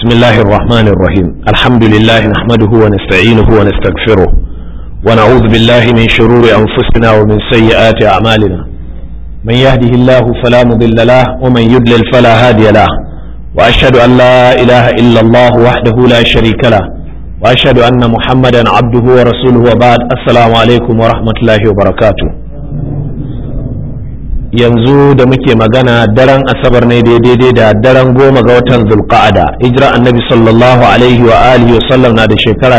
بسم الله الرحمن الرحيم الحمد لله نحمده ونستعينه ونستغفره ونعوذ بالله من شرور أنفسنا ومن سيئات أعمالنا من يهده الله فلا مضل له ومن يضلل فلا هادي له وأشهد أن لا إله إلا الله وحده لا شريك له وأشهد أن محمدا عبده ورسوله وبعد السلام عليكم ورحمة الله وبركاته yanzu da muke magana daren asabar ne daidai da daren goma ga watan zulqa'ada hijira annabi sallallahu alaihi wa alihi wasallam na da shekara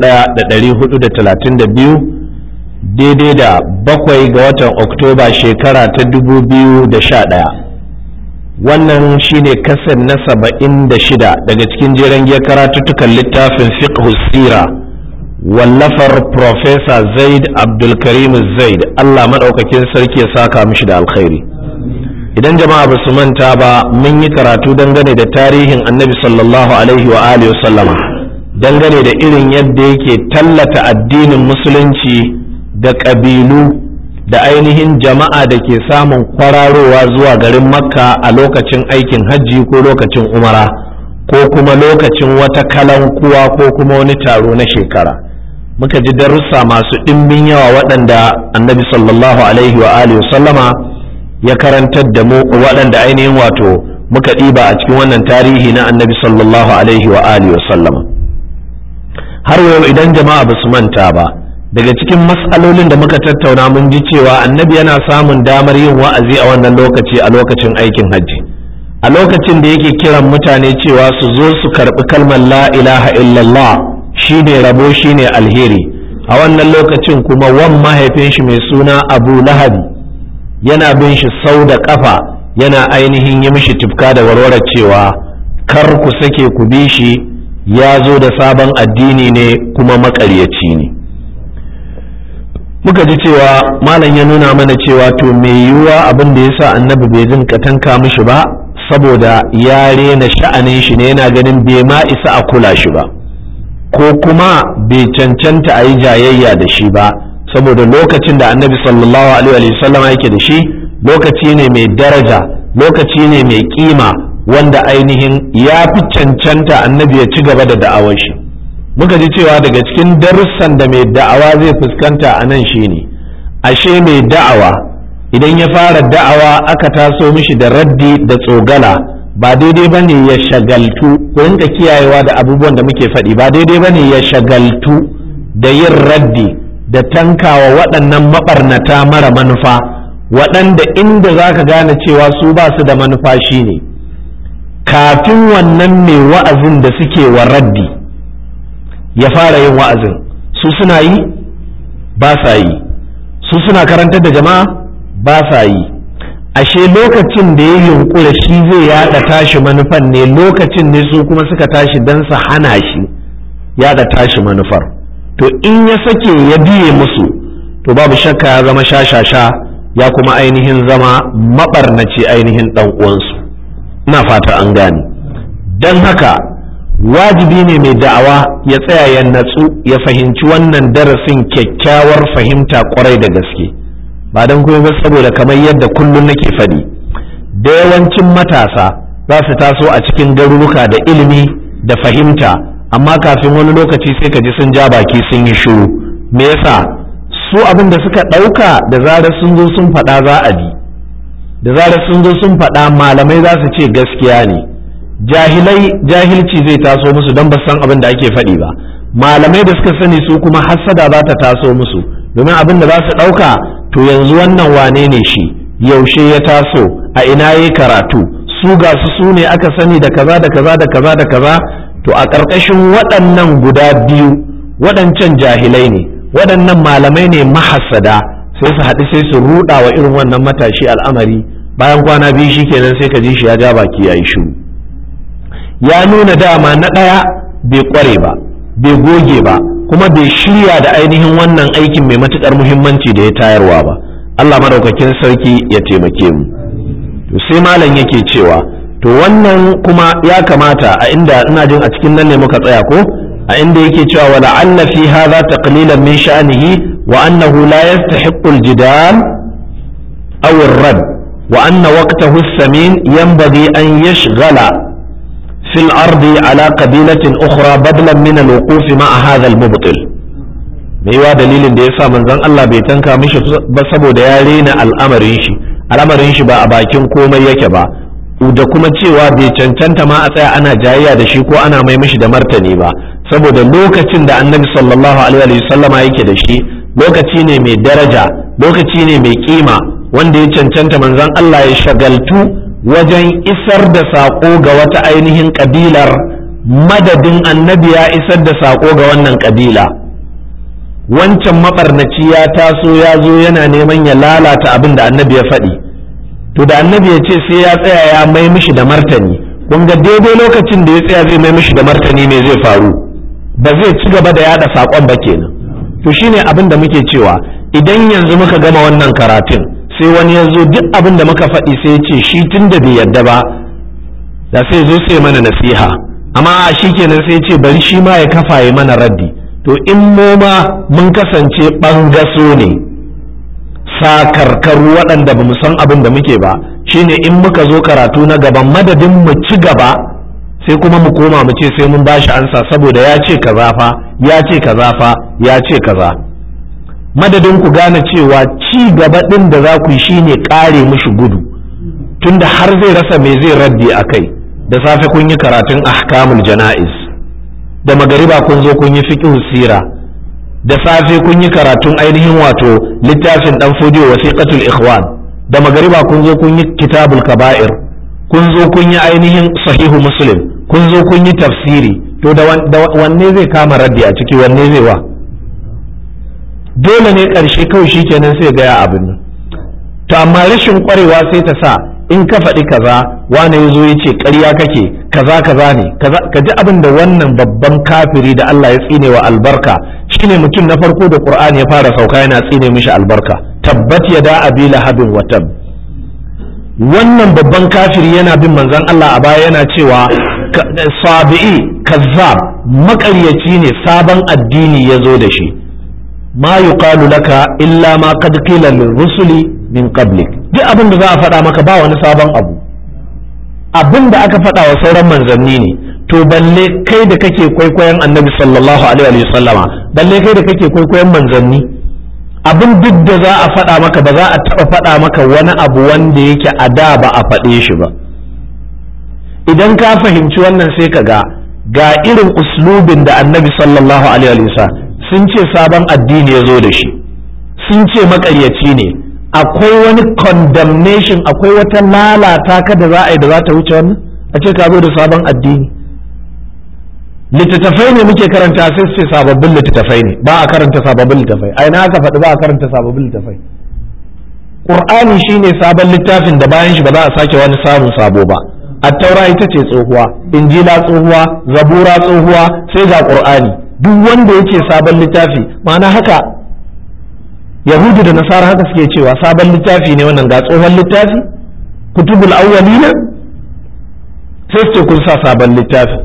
1432 daidai da bakwai ga watan oktoba shekara ta 2011 wannan shine kasar na saba'in da shida daga cikin jeren giyar karatuttukan littafin fiqh sira wallafar Profesa Zaid Abdulkarim Zaid Allah maɗaukakin sarki ya saka mishi da alkhairi idan jama'a ba su manta ba mun yi karatu dangane da tarihin annabi sallallahu alaihi wa alihi sallama dangane da irin yadda yake tallata addinin musulunci da ƙabilu da ainihin jama'a da ke samun kwararowa zuwa garin makka a lokacin aikin hajji ko lokacin umara ko kuma lokacin wata kalankuwa ko kuma wani taro na shekara muka ji darussa masu ɗimbin yawa waɗanda annabi sallallahu alaihi wa alihi sallama ya karantar da mu waɗanda ainihin wato muka ɗiba a cikin wannan tarihi na annabi sallallahu alaihi wa alihi sallama har yau idan jama'a ba su manta ba daga cikin matsalolin da muka tattauna mun ji cewa annabi yana samun damar yin wa'azi a wannan lokaci a lokacin aikin hajji a lokacin da yake kiran mutane cewa su zo su karɓi kalmar la ilaha illallah shi ne rabo shi ne alheri a wannan lokacin kuma wan mahaifin shi mai suna abu lahabi yana bin shi sau da kafa yana ainihin yi mishi tufka da warware cewa kar ku sake ku bi shi ya zo da sabon addini ne kuma makaryaci ne muka ji cewa malam ya nuna mana cewa to mai yiwuwa abin da ya sa annabi bai jin katanka mishi ba saboda ya rena sha'anin shi ne yana ganin bai ma isa a kula shi ba ko kuma bai cancanta a yi jayayya da shi ba saboda lokacin da annabi sallallahu alaihi wasallam yake da shi lokaci ne mai daraja lokaci ne mai kima wanda ainihin ya fi cancanta annabi ya ci gaba da da'awar shi muka ji cewa daga cikin darussan da mai da'awa zai fuskanta a nan shine ashe mai da'awa idan ya fara da'awa aka taso mishi da raddi da tsogala ba daidai ba ne ya shagaltu ku rinka kiyayewa da abubuwan da muke faɗi ba daidai ba ne ya shagaltu da yin raddi da tankawa waɗannan maɓarnata mara manufa waɗanda inda za ka gane cewa su ba su da manufa shine kafin wannan mai wa'azin da suke wa raddi ya fara yin wa'azin su suna yi ba sa yi su suna karantar da jama'a ba sa yi ashe lokacin da ya yunkura shi zai yada tashi manufan ne lokacin ne su kuma suka tashi don su hana shi yada tashi manufar to in ya sake ya biye musu to babu shakka ya zama shashasha ya kuma ainihin zama mabarnaci ainihin dan uwansu ina fata an gane don haka wajibi ne mai da'awa ya tsaya ya natsu ya fahimci wannan darasin kyakkyawar fahimta kwarai da gaske. ba don kuma ba saboda kamar yadda kullum nake faɗi da yawancin matasa za su taso a cikin garuruka da ilimi da fahimta amma kafin wani lokaci sai ka ji sun ja baki sun yi shiru me yasa su abin da suka ɗauka da zarar sun zo sun faɗa za a bi da zarar sun zo sun faɗa malamai za su ce gaskiya ne jahilai jahilci zai taso musu don ba san abin da ake faɗi ba malamai da suka sani su kuma hassada za ta taso musu domin abin da za su ɗauka to yanzu wannan wane ne shi yaushe ya taso a ina ya karatu su ga su su ne aka sani da kaza da kaza da kaza da kaza to a ƙarƙashin waɗannan guda biyu waɗancan jahilai ne waɗannan malamai ne mahassada sai su haɗu sai su ruɗa wa irin wannan matashi al'amari bayan kwana biyu shi kenan sai ka ji shi ya ja baki ya yi shiru ya nuna dama na ɗaya bai ƙware ba bai goge ba kuma bai shirya da ainihin wannan aikin mai matuƙar muhimmanci da ya tayarwa ba Allah madaukakin sarki ya taimake mu to sai malam yake cewa to wannan kuma ya kamata a inda ina jin a cikin nan ne muka tsaya ko a inda yake cewa wala anna fi hadha taqlilan min sha'nihi wa annahu la yastahiqqu al-jidal aw ar-rad wa anna waqtahu as-samin yanbaghi an yashghala fil ardi ala qabilatin ukhra badlan min al-wuquf ma'a hadha al-mubtil mai wa dalilin da yasa manzon Allah bai tanka mishi ba saboda ya rena al'amarin shi al'amarin shi ba a bakin komai yake ba da kuma cewa bai cancanta ma a tsaya ana jayayya da shi ko ana mai mishi da martani ba saboda lokacin da annabi sallallahu alaihi wasallama yake da shi lokaci ne mai daraja lokaci ne mai kima wanda ya cancanta manzon Allah ya shagaltu wajen isar da saƙo ga wata ainihin ƙabilar madadin annabi ya isar da saƙo ga wannan ƙabila wancan maɓarnaci ya taso ya zo yana neman ya lalata abin da annabi ya faɗi to da annabi ya ce sai ya tsaya ya mai mishi da martani kun ga daidai lokacin da ya tsaya zai mai mishi da martani me zai faru ba zai ci gaba da yada saƙon ba kenan to shine abin da muke cewa idan yanzu muka gama wannan karatun sai wani ya zo duk abin da muka faɗi sai ya ce shi tun da bai yadda ba da sai zo sai mana nasiha amma shi kenan sai ce bari shi ma ya kafa ya mana raddi to in mu ma mun kasance ɓangaso ne sakarkaru waɗanda ba mu san abin da muke ba shine in muka zo karatu na gaban madadin mu ci gaba sai kuma mu koma mu ce sai mun bashi ansa saboda ya ce kaza fa ya ce kaza fa ya ce kaza madadin ku gane cewa ci gaba ɗin da za ku yi shine ƙare mushi gudu tunda har zai rasa me zai raddi a kai da safe kun yi karatun ahkamul jana'iz da magariba kun zo kun yi fiqh sira da safe kun yi karatun ainihin wato littafin dan fodiyo wasiqatul ikhwan da magariba kun zo kun yi kitabul kaba'ir kun zo kun yi ainihin sahihu muslim kun zo kun yi tafsiri to da wanne zai kama raddi a ciki wanne zai wa dole ne ƙarshe kawai shi kenan sai gaya abin nan to amma rashin ƙwarewa sai ta sa in ka faɗi kaza wane ya zo ya ce ƙarya kake kaza kaza ne ka ji abin da wannan babban kafiri da Allah ya tsine wa albarka shine mutum na farko da Qur'ani ya fara sauka yana tsine mishi albarka tabbat yada abi lahabin wa tab wannan babban kafiri yana bin manzon Allah a baya yana cewa sabi'i kazzab maƙaryaci ne sabon addini ya zo da shi ma yuqalu laka illa ma qad qila lirrusuli min qablik duk abin da za a faɗa maka ba wani sabon abu abin da aka faɗa wa sauran manzanni ne to balle kai da kake kwaikwayon annabi sallallahu alaihi wa sallama balle kai da kake kwaikwayon manzanni abin duk da za a faɗa maka ba za a taɓa faɗa maka wani abu wanda yake a da ba a faɗe shi ba idan ka fahimci wannan sai ka ga ga irin uslubin da annabi sallallahu alaihi wa sallam sun ce sabon addini ya zo da shi sun ce maƙaryaci ne akwai wani condemnation akwai wata lalata ka da za a yi da za ta wuce wannan a ce ka zo da sabon addini littattafai ne muke karanta sai su ce sababbin littattafai ne ba a karanta sababbin littattafai a ina aka faɗi ba a karanta sababbin littattafai Qur'ani shine sabon littafin da bayan shi ba za a sake wani samun sabo ba attaura ita ce tsohuwa injila tsohuwa zabura tsohuwa sai ga Qur'ani duk wanda ya ce sabon littafi ma'ana haka yahudu da nasara haka suke cewa sabon littafi ne wannan ga tsohon littafi kutubul awwalina sai su ce kun sa sabon littafi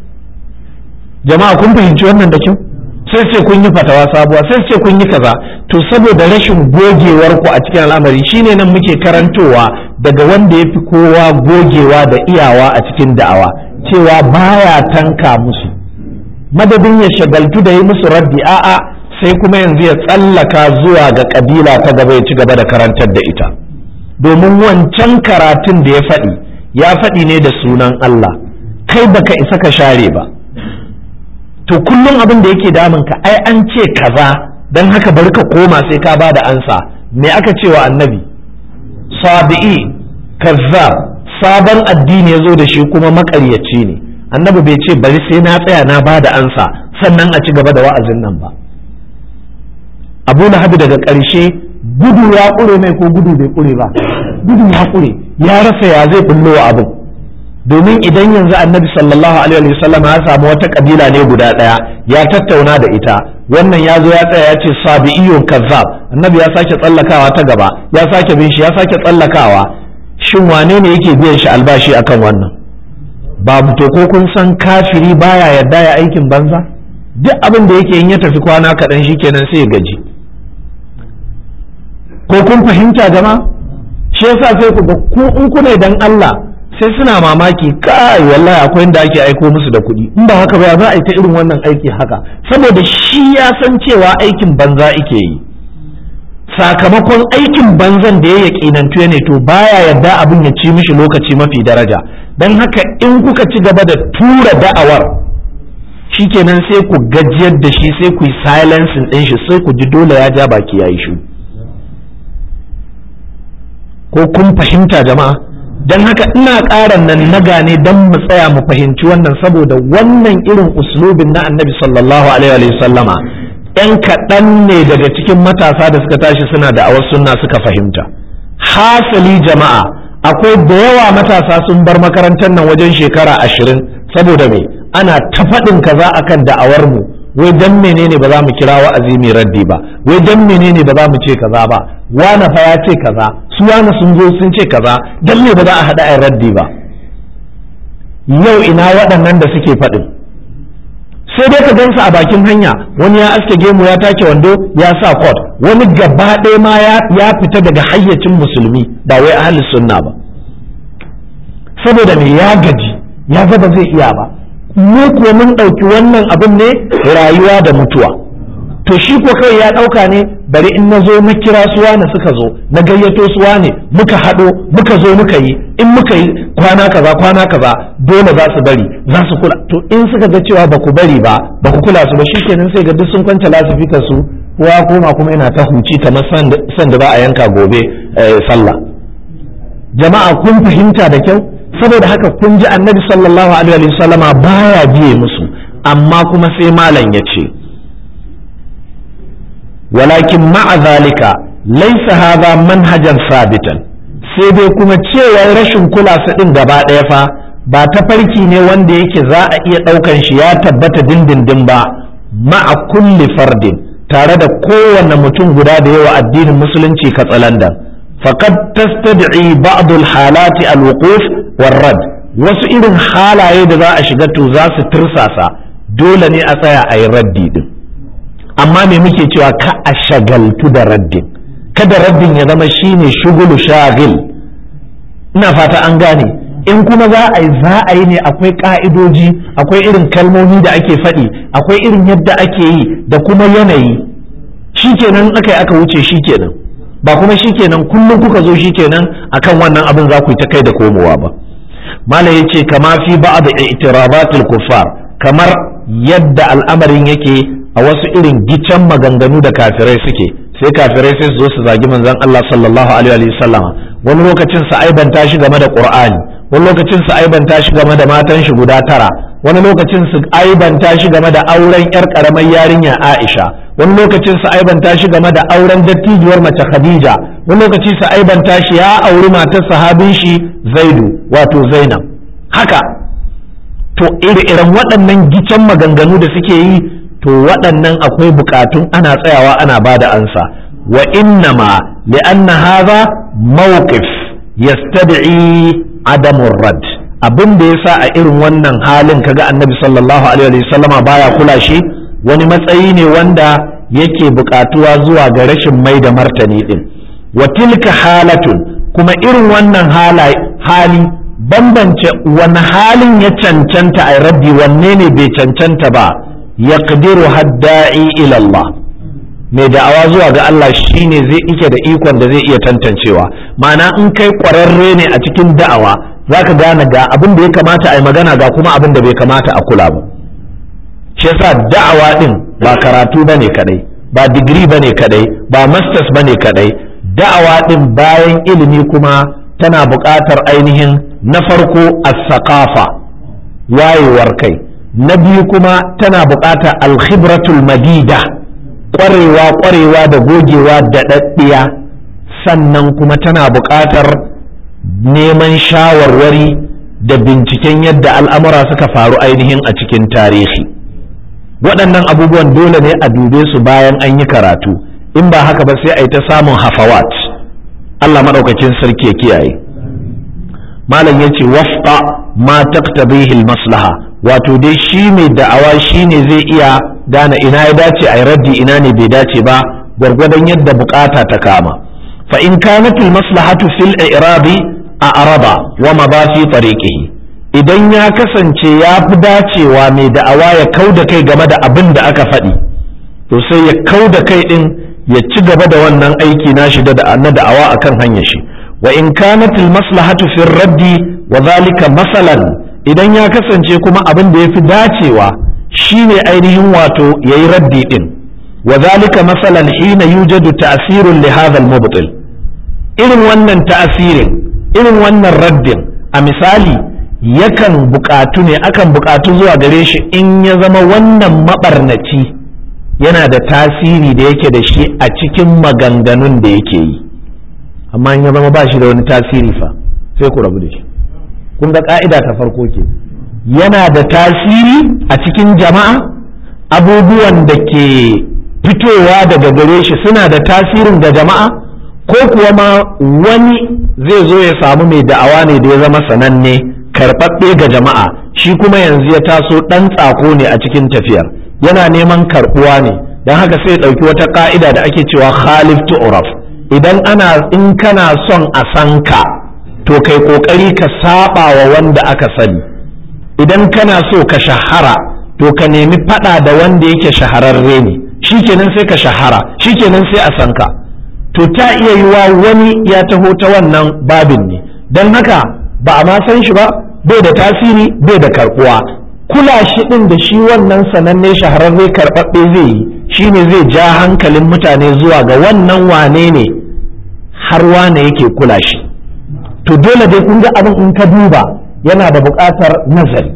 jama'a kun fahimci wannan da kyau sai ce kun yi fatawa sabuwa sai ce kun yi kaza to saboda rashin gogewar ku a cikin al'amari shine nan muke karantowa daga wanda ya fi kowa gogewa da iyawa a cikin da'awa cewa baya tanka musu madadin ya shagaltu da yi musu raddi a'a sai kuma yanzu ya tsallaka zuwa ga kabila ta gaba ya ci gaba da karantar da ita domin wancan karatun da ya faɗi ya faɗi ne da sunan Allah kai baka isa ka share ba to kullum abin da yake damun ka ai an ce kaza dan haka bari ka koma sai ka bada ansa me aka ce wa annabi sabi'i kazzab sabon addini ya zo da shi kuma makaryaci ne annabi bai ce bari sai na tsaya na bada ansa sannan a ci gaba da wa'azin nan ba abu lahabi daga ƙarshe gudu ya ƙure mai ko gudu bai ƙure ba gudu ya ƙure ya rasa ya zai bullo wa abin domin idan yanzu annabi sallallahu alaihi wasallam ya samu wata kabila ne guda ɗaya ya tattauna da ita wannan ya zo ya tsaya ya ce sabi'iyun kazzab annabi ya sake tsallakawa ta gaba ya sake bin shi ya sake tsallakawa shin wane ne yake biyan shi albashi akan wannan babu to ko kun san kafiri baya yarda ya aikin banza duk abin da yake in ya tafi kwana kaɗan shi kenan sai ya gaji ko kun fahimta jama shi yasa sai ku ga ku in kuna dan Allah sai suna mamaki kai wallahi akwai inda ake aiko musu da kuɗi in ba haka ba za a yi ta irin wannan aiki haka saboda shi ya san cewa aikin banza ake yi sakamakon aikin banzan da ya yaƙinantu ne to baya yarda abin ya ci mishi lokaci mafi daraja don haka in kuka ci gaba da tura da'awar shikenan sai ku gajiyar da shi sai ku yi silencing ɗin shi sai ku ji dole ya ja baki ya yi shi ko kun fahimta jama'a don haka ina ƙara nan na gane don mu tsaya mu fahimci wannan saboda wannan irin uslubin na annabi sallallahu alaihi wa sallama yan kaɗan ne daga cikin matasa da suka tashi suna da awar sunna suka fahimta hasali jama'a akwai da yawa matasa sun bar makarantar nan wajen shekara ashirin saboda me ana ta faɗin kaza akan da'awar mu wai dan menene ba za mu kira wa'azi mai raddi ba wai dan menene ba za mu ce kaza ba wane fa ya ce kaza su wane sun zo sun ce kaza dan me ba za a haɗa a raddi ba yau ina waɗannan da suke faɗin sai dai ka gansu a bakin hanya wani ya aske gemu ya take wando ya sa kot wani gaba ɗaya ma ya fita daga hayyacin musulmi ba wai ahli sunna ba saboda me ya gaji ya ga ba zai iya ba mu kuwa mun ɗauki wannan abin ne rayuwa da mutuwa to shi ko kai ya ɗauka ne bari in na zo na kira suwa na suka zo na gayyato suwa ne muka haɗo muka zo muka yi in muka yi kwana kaza kwana kaza dole za su bari za su kula to in suka ga cewa ba ku bari ba ba ku kula su ba shikenan sai ga duk sun kwance lasifika su kowa koma kuma yana ta huci kamar san da ba a yanka gobe sallah jama'a kun fahimta da kyau saboda haka kun ji annabi sallallahu alaihi wasallama baya biye musu amma kuma sai malam ya ce walakin ma'a zalika laisa hadha manhajan sabitan sai dai kuma cewa rashin kula su din gaba ɗaya fa ba ta farki ne wanda yake za a iya ɗaukan shi ya tabbata dindindin ba ma'a kulli fardin tare da kowanne mutum guda da yawa addinin musulunci katsalandan faqad tastad'i ba'd al-halati al-wuquf war-rad wasu irin halaye da za a shiga to za su tirsasa dole ne a tsaya a yi raddi din amma me muke cewa ka a shagaltu da raddin kada raddin ya zama shine shugulu shagil ina fata an gane in kuma za a yi za a yi ne akwai ka'idoji akwai irin kalmomi da ake faɗi akwai irin yadda ake yi da kuma yanayi shikenan aka yi aka wuce shikenan ba kuma shikenan kullum kuka zo shikenan akan wannan abin za ku yi ta kai da komowa ba malam yace kama fi ba'd i'tirabatil kuffar kamar yadda al'amarin yake a wasu irin gicen maganganu da kafirai suke sai kafirai sai su zo su zagi manzon Allah sallallahu alaihi wa sallam wani lokacin su aibanta shi game da Qur'ani wani lokacin su aibanta shi game da matan shi guda tara wani lokacin su aibanta shi game da auren yar karamar yarinya Aisha wani lokacin su aibanta shi game da auren dattijuwar mace Khadija wani lokaci su aibanta shi ya auri matar sahabin shi Zaidu wato Zainab haka to iri-iren waɗannan gicen maganganu da suke yi to waɗannan akwai bukatun ana tsayawa ana ba da ansa wa innama li'anna hadha mawqif yastad'i adamun rad abin da yasa a irin wannan halin kaga annabi sallallahu alaihi wasallama baya kula shi wani matsayi ne wanda yake bukatuwa zuwa ga rashin mai da martani din wa tilka halatun kuma irin wannan hali bambance wani halin ya cancanta a raddi wanne ne bai cancanta ba ya hadda'i ilallah mai da'awa zuwa ga Allah shine zai ike da ikon da zai iya tantancewa ma'ana in kai ƙwararre ne a cikin da'awa za ka gane ga abin da ya kamata a yi magana ga kuma abin da bai kamata a kula ba shi yasa da'awa din ba karatu ba ne kadai ba digiri ba ne kadai ba masters ba ne kadai da'awa din bayan ilimi kuma tana buƙatar ainihin na farko as-saqafa wayewar kai na biyu kuma tana buƙatar alkhibratul madida ƙwarewa ƙwarewa da gogewa da ɗaɗɗiya sannan kuma tana buƙatar neman shawarwari da binciken yadda al'amura suka faru ainihin a cikin tarihi waɗannan abubuwan dole ne a dube su bayan an yi karatu in ba haka ba sai a yi ta samun hafawat Allah maɗaukacin sarki ya kiyaye malam ya ce wafqa ma taqtabihi maslaha wato dai shi mai da'awa shi ne zai iya gane ina ya dace a raddi ina ne bai dace ba gwargwadon yadda bukata ta kama fa in kanat maslahatu fil i'rabi a araba wa mabafi tariqihi idan ya kasance ya fi dacewa mai da'awa ya kau da kai game da abin da aka faɗi to sai ya kau da kai ɗin ya ci gaba da wannan aiki na shi da na da'awa akan hanyar shi wa in kanat al maslahatu fi raddi wa zalika masalan idan ya kasance kuma abin da yafi dacewa shine ainihin wato yayi raddi din wa zalika masalan hina yujadu ta'sirun li hadha al mubtil irin wannan ta'asirin irin wannan raddin a misali yakan bukatu ne akan bukatu zuwa gare shi in ya zama wannan mabarnaci yana da tasiri da yake da shi a cikin maganganun da yake yi amma in ya zama ba shi da wani tasiri fa sai ku rabu da shi kun ga ka'ida ta farko ke yana da tasiri a cikin jama'a abubuwan da ke fitowa daga gare shi suna da tasirin ga jama'a ko kuwa ma wani zai zo ya samu mai da'awa ne da ya zama sananne karɓaɓɓe ga jama'a shi kuma yanzu ya taso ɗan tsako ne a cikin tafiyar yana neman karɓuwa ne don haka sai ya ɗauki wata ƙa'ida da ake cewa khalif tu'raf idan ana in kana son a san ka to kai ƙoƙari ka saba wa wanda aka sani idan kana so ka shahara to ka nemi faɗa da wanda yake shahararre ne shikenan sai ka shahara shikenan sai a san ka to ta iya yiwa wani ya taho ta wannan babin ne don haka ba a ma san shi ba bai da tasiri bai da karbuwa kula shi din da shi wannan sananne shahararre karɓaɓɓe zai yi shine zai ja hankalin mutane zuwa ga wannan wane ne har wane yake kula shi to dole dai kun ga abin in ka duba yana da buƙatar nazari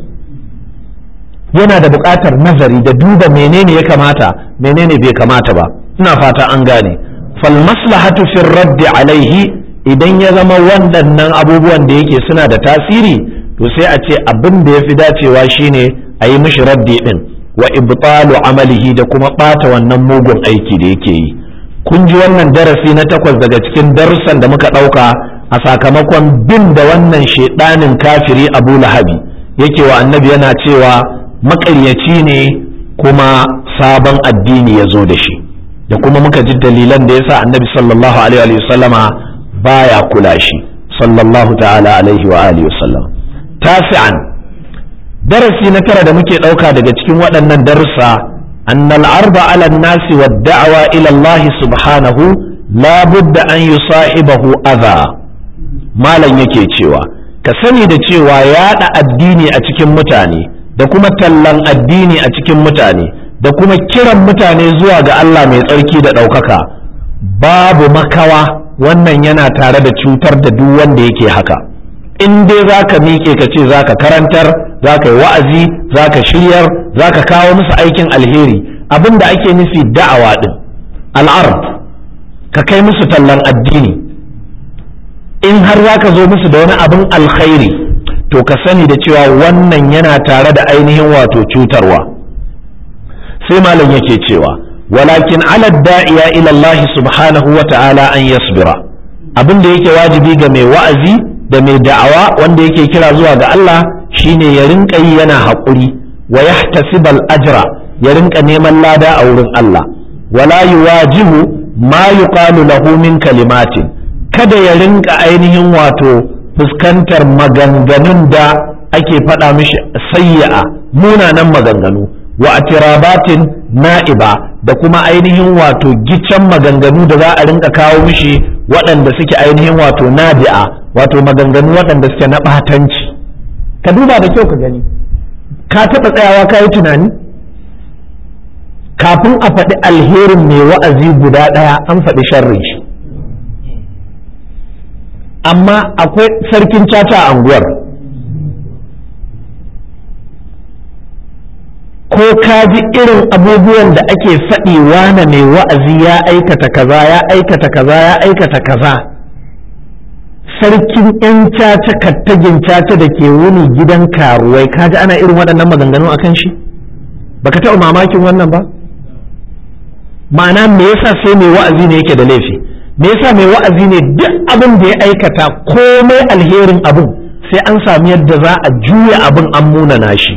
yana da buƙatar nazari da duba menene ya kamata menene bai kamata ba ina fata an gane fal maslahatu fi raddi alaihi idan ya zama waɗannan abubuwan da yake suna da tasiri to sai a ce abin da ya fi dacewa shine a yi mishi raddi din wa ibtalu amalihi da kuma ɓata wannan mugun aiki da yake yi kun ji wannan darasi na takwas daga cikin darussan da muka ɗauka a sakamakon bin da wannan shaidanin kafiri abu lahabi yake wa annabi yana cewa maƙaryaci ne kuma sabon addini ya zo da shi da kuma muka ji dalilan da yasa annabi sallallahu alaihi wa sallama baya kula shi sallallahu ta'ala alaihi wa alihi wasallam tasi'an darasi na tara da muke ɗauka daga cikin waɗannan darussa annal arba ala nasi wa da'awa ila Allah subhanahu la budda an yusahibahu adha malam yake cewa ka sani da cewa yaɗa addini a cikin mutane da kuma tallan addini a cikin mutane da kuma kiran mutane zuwa ga Allah mai tsarki da ɗaukaka babu makawa wannan yana tare da cutar da duk wanda yake haka in dai za ka miƙe ka ce za ka karantar za ka yi wa'azi za ka shiryar za ka kawo musu aikin alheri abin da ake nufi da'awa ɗin al'ard ka kai musu tallan addini in har za ka zo musu da wani abin alkhairi to ka sani da cewa wannan yana tare da ainihin wato cutarwa sai malam yake cewa walakin ala da'iya ila Allah subhanahu wa ta'ala an yasbira abin da yake wajibi ga mai wa'azi da mai da'awa wanda yake kira zuwa ga Allah shine ya rinka yi yana haƙuri wa yahtasibal ajra ya rinka neman lada a wurin Allah wala yuwajihu ma yuqalu lahu min kalimatin kada ya rinka ainihin wato fuskantar maganganun da ake faɗa mishi sayya'a munanan maganganu wa atirabatin na'iba da kuma ainihin wato giccan maganganu da za a rinka kawo mishi waɗanda suke ainihin wato nadi'a wato maganganu waɗanda suke na ɓatanci ka duba da kyau ka gani ka taɓa tsayawa ka yi tunani kafin a faɗi alherin mai wa'azi guda ɗaya an faɗi sharrin shi amma akwai sarkin caca a anguwar ko ka ji irin abubuwan da ake faɗi wane mai wa'azi ya aikata kaza ya aikata kaza ya aikata kaza sarkin 'yan caca kattagin caca da ke wuni gidan karuwai ka ji ana irin waɗannan maganganu a kan shi baka taɓa mamakin wannan ba ma'ana me yasa sai mai wa'azi ne yake da laifi me yasa mai wa'azi ne duk abin da ya aikata komai alherin abin sai an sami yadda za a juya abin an munana shi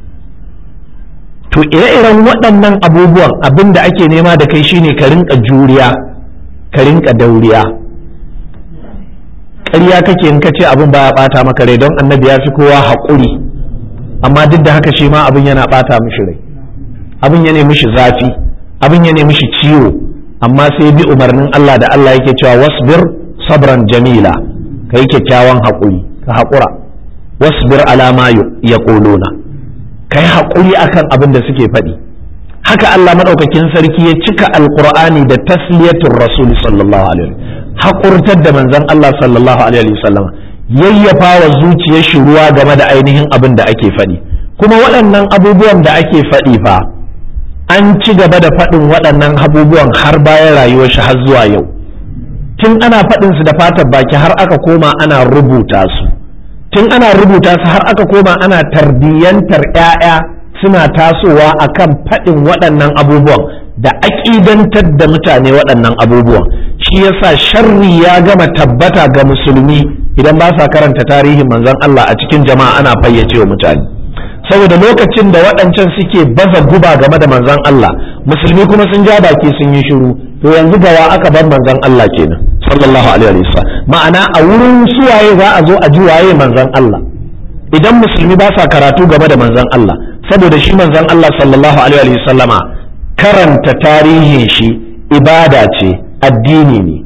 to ire-iren waɗannan abubuwan abin da ake nema da kai shine ka rinka juriya ka rinka dauriya ƙarya kake in ka ce abin baya ɓata maka rai don annabi ya fi kowa haƙuri amma duk da haka shi ma abin yana ɓata mishi rai abin ya nemi shi zafi abin ya nemi shi ciwo amma sai bi umarnin Allah da Allah yake cewa wasbir sabran jamila ka yi kyakkyawan haƙuri ka haƙura wasbir alama ya ƙolona ka yi haƙuri akan abin da suke faɗi haka Allah maɗaukakin sarki ya cika alƙur'ani da tasliyatul rasul sallallahu alaihi haƙurtar da manzon Allah sallallahu alaihi wasallam yayyafa wa zuciyar shi ruwa game da ainihin abin da ake faɗi kuma waɗannan abubuwan da ake faɗi fa an ci gaba da faɗin waɗannan abubuwan har bayan rayuwar shi har zuwa yau tun ana faɗin su da fatar baki har aka koma ana rubuta su tun ana rubuta su har aka koma ana tarbiyyantar 'ya'ya suna tasowa akan faɗin waɗannan abubuwan da aƙidantar da mutane waɗannan abubuwan shi yasa sharri ya gama tabbata ga musulmi idan ba sa karanta tarihin manzon Allah a cikin jama'a ana fayyace wa mutane saboda lokacin da waɗancan suke baza guba game da manzon Allah musulmi kuma sun ja baki sun yi shiru to yanzu gawa aka bar manzon Allah kenan sallallahu alaihi wasallam ma'ana a wurin suwaye za a zo a ji waye manzon Allah idan musulmi ba sa karatu game da manzon Allah saboda shi manzon Allah sallallahu alaihi wasallama karanta tarihin shi ibada ce addini ne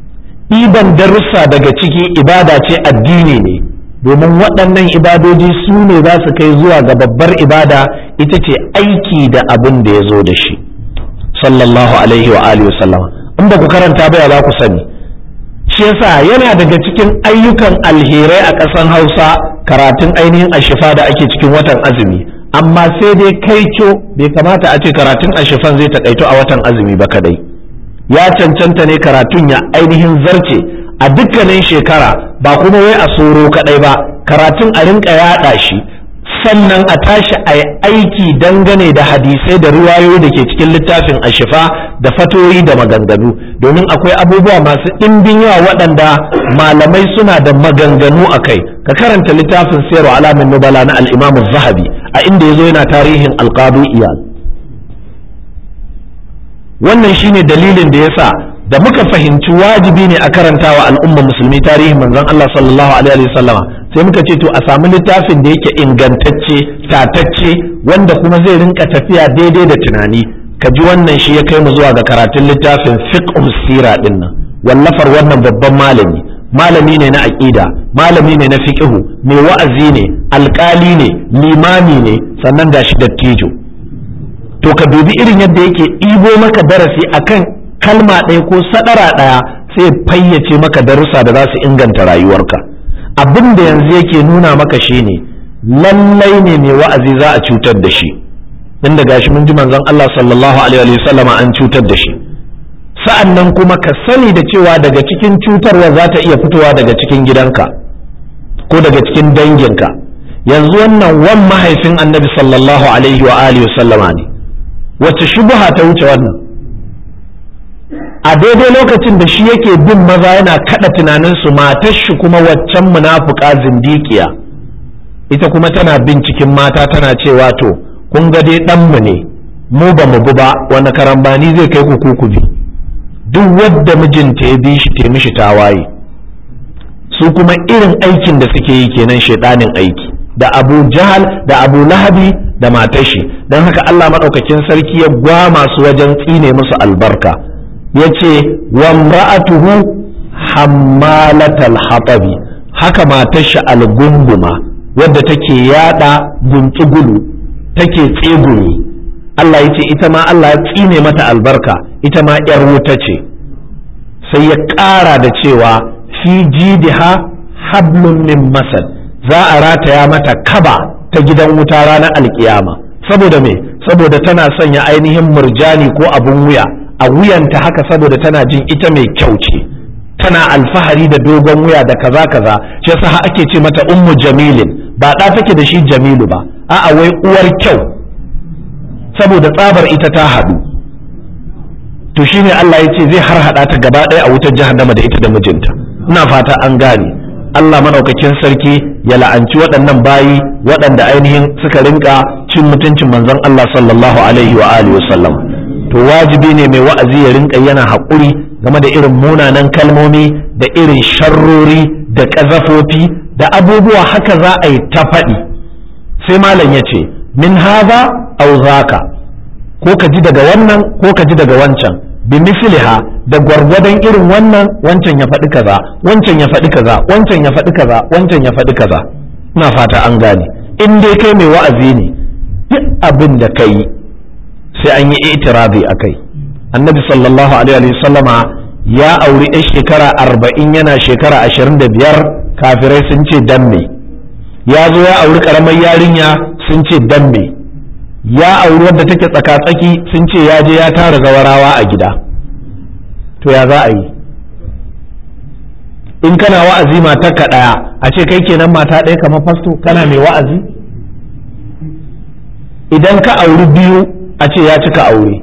ɗiban darussa daga ciki ibada ce addini ne domin waɗannan ibadoji su ne za su kai zuwa ga babbar ibada ita ce aiki da abin da ya zo da shi sallallahu alaihi wa alihi wasallam in ba ku karanta ba za ku sani shi yasa yana daga cikin ayyukan alherai a ƙasan hausa karatun ainihin ashifa da ake cikin watan azumi amma sai dai kai bai kamata a ce karatun ashifan zai taƙaito a watan azumi ba kadai ya cancanta ne karatun ya ainihin zarce a dukkanin shekara ba kuma wai a soro kadai ba karatun a rinka yaɗa shi sannan a tashi a aiki dangane da hadisai da riwayoyi da ke cikin littafin ashifa da fatoyi da maganganu domin akwai abubuwa masu ɗimbin yawa waɗanda malamai suna da maganganu a kai ka karanta littafin sayarwa alamin nubala na al'imamu zahabi a inda ya zo yana tarihin alƙadu iyal wannan shine dalilin da yasa da muka fahimci wajibi ne a karanta wa al'umma musulmi tarihin manzon Allah sallallahu alaihi wasallama sai muka ce to a samu littafin da yake ingantacce tatacce wanda kuma zai rinka tafiya daidai da tunani ka ji wannan shi ya kai mu zuwa ga karatun littafin fiqh sira din nan wallafar wannan babban malami malami ne na aqida malami ne na fiqhu mai wa'azi ne alkali ne limami ne sannan gashi dattijo to ka dubi irin yadda yake ɗibo maka darasi akan kalma ɗaya ko sadara ɗaya sai fayyace maka darussa da za su inganta rayuwarka abin da yanzu yake nuna maka shine lallai ne mai wa'azi za a cutar da shi inda gashi mun ji manzon Allah sallallahu alaihi wa sallama an cutar da shi sa'an nan kuma ka sani da cewa daga cikin cutarwa za ta iya fitowa daga cikin gidanka ko daga cikin danginka yanzu wannan wan mahaifin annabi sallallahu alaihi wa alihi wa sallama ne wacce shubuha ta wuce wannan a daidai lokacin da shi yake bin maza yana kada tunaninsu matar shi kuma waccan munafuka zindikiya ita kuma tana bin cikin mata tana cewa to kun ga dai ɗanmu ne mu ba mu bi ba wani karambani zai kai ku ku bi duk wadda mijinta ya bi shi ta mishi tawaye su kuma irin aikin da suke yi kenan shaidanin aiki da abu jahal da abu lahabi da matashi don haka allah maɗaukakin sarki ya gwama su wajen tsine musu albarka ya ce wa mra'atuhu hammalatal hatabi haka matashi algunguma wadda take yada guntsugulu take tsegumi Allah ya ce ita ma Allah ya tsine mata albarka ita ma ‘yar wuta ce sai ya ƙara da cewa fi jidiha hablun min masad za a rataya mata kaba ta gidan wuta ranar alkiyama saboda me saboda tana sanya ainihin murjani ko abun wuya a wuyanta haka saboda tana jin ita mai kyau ce tana alfahari da dogon wuya da kaza kaza shi yasa ake ce mata ummu jamilin ba ɗa take da shi jamilu ba a'a wai uwar kyau saboda tsabar ita ta haɗu to shine Allah ya ce zai har haɗa ta gaba ɗaya a wutar jahannama da ita da mijinta ina fata an gane Allah madaukakin sarki ya la'anci waɗannan bayi waɗanda ainihin suka rinka cin mutuncin manzon Allah sallallahu alaihi wa alihi wasallam to wajibi ne mai wa'azi ya rinka yana haƙuri game da irin munanan kalmomi da irin sharrori da ƙazafofi da abubuwa haka za a yi ta faɗi sai malam ya ce min haza au zaka ko ka ji daga wannan ko ka ji daga wancan bi misliha da gwargwadon irin wannan wancan ya faɗi kaza wancan ya faɗi kaza wancan ya faɗi kaza wancan ya faɗi kaza ina fata an gane in dai kai mai wa'azi ne duk abin da ka yi sai an yi itirabi a kai annabi sallallahu alaihi wasallama ya auri 'yan shekara arba'in yana shekara ashirin da biyar kafirai sun ce dan me ya zo ya auri karamar yarinya sun ce dan me ya auri wadda take tsaka-tsaki sun ce ya je ya tara zawarawa a gida to ya za a yi in kana wa'azi matarka ɗaya a ce kai kenan mata ɗaya kamar fasto kana mai wa'azi idan ka auri biyu a ce ya cika aure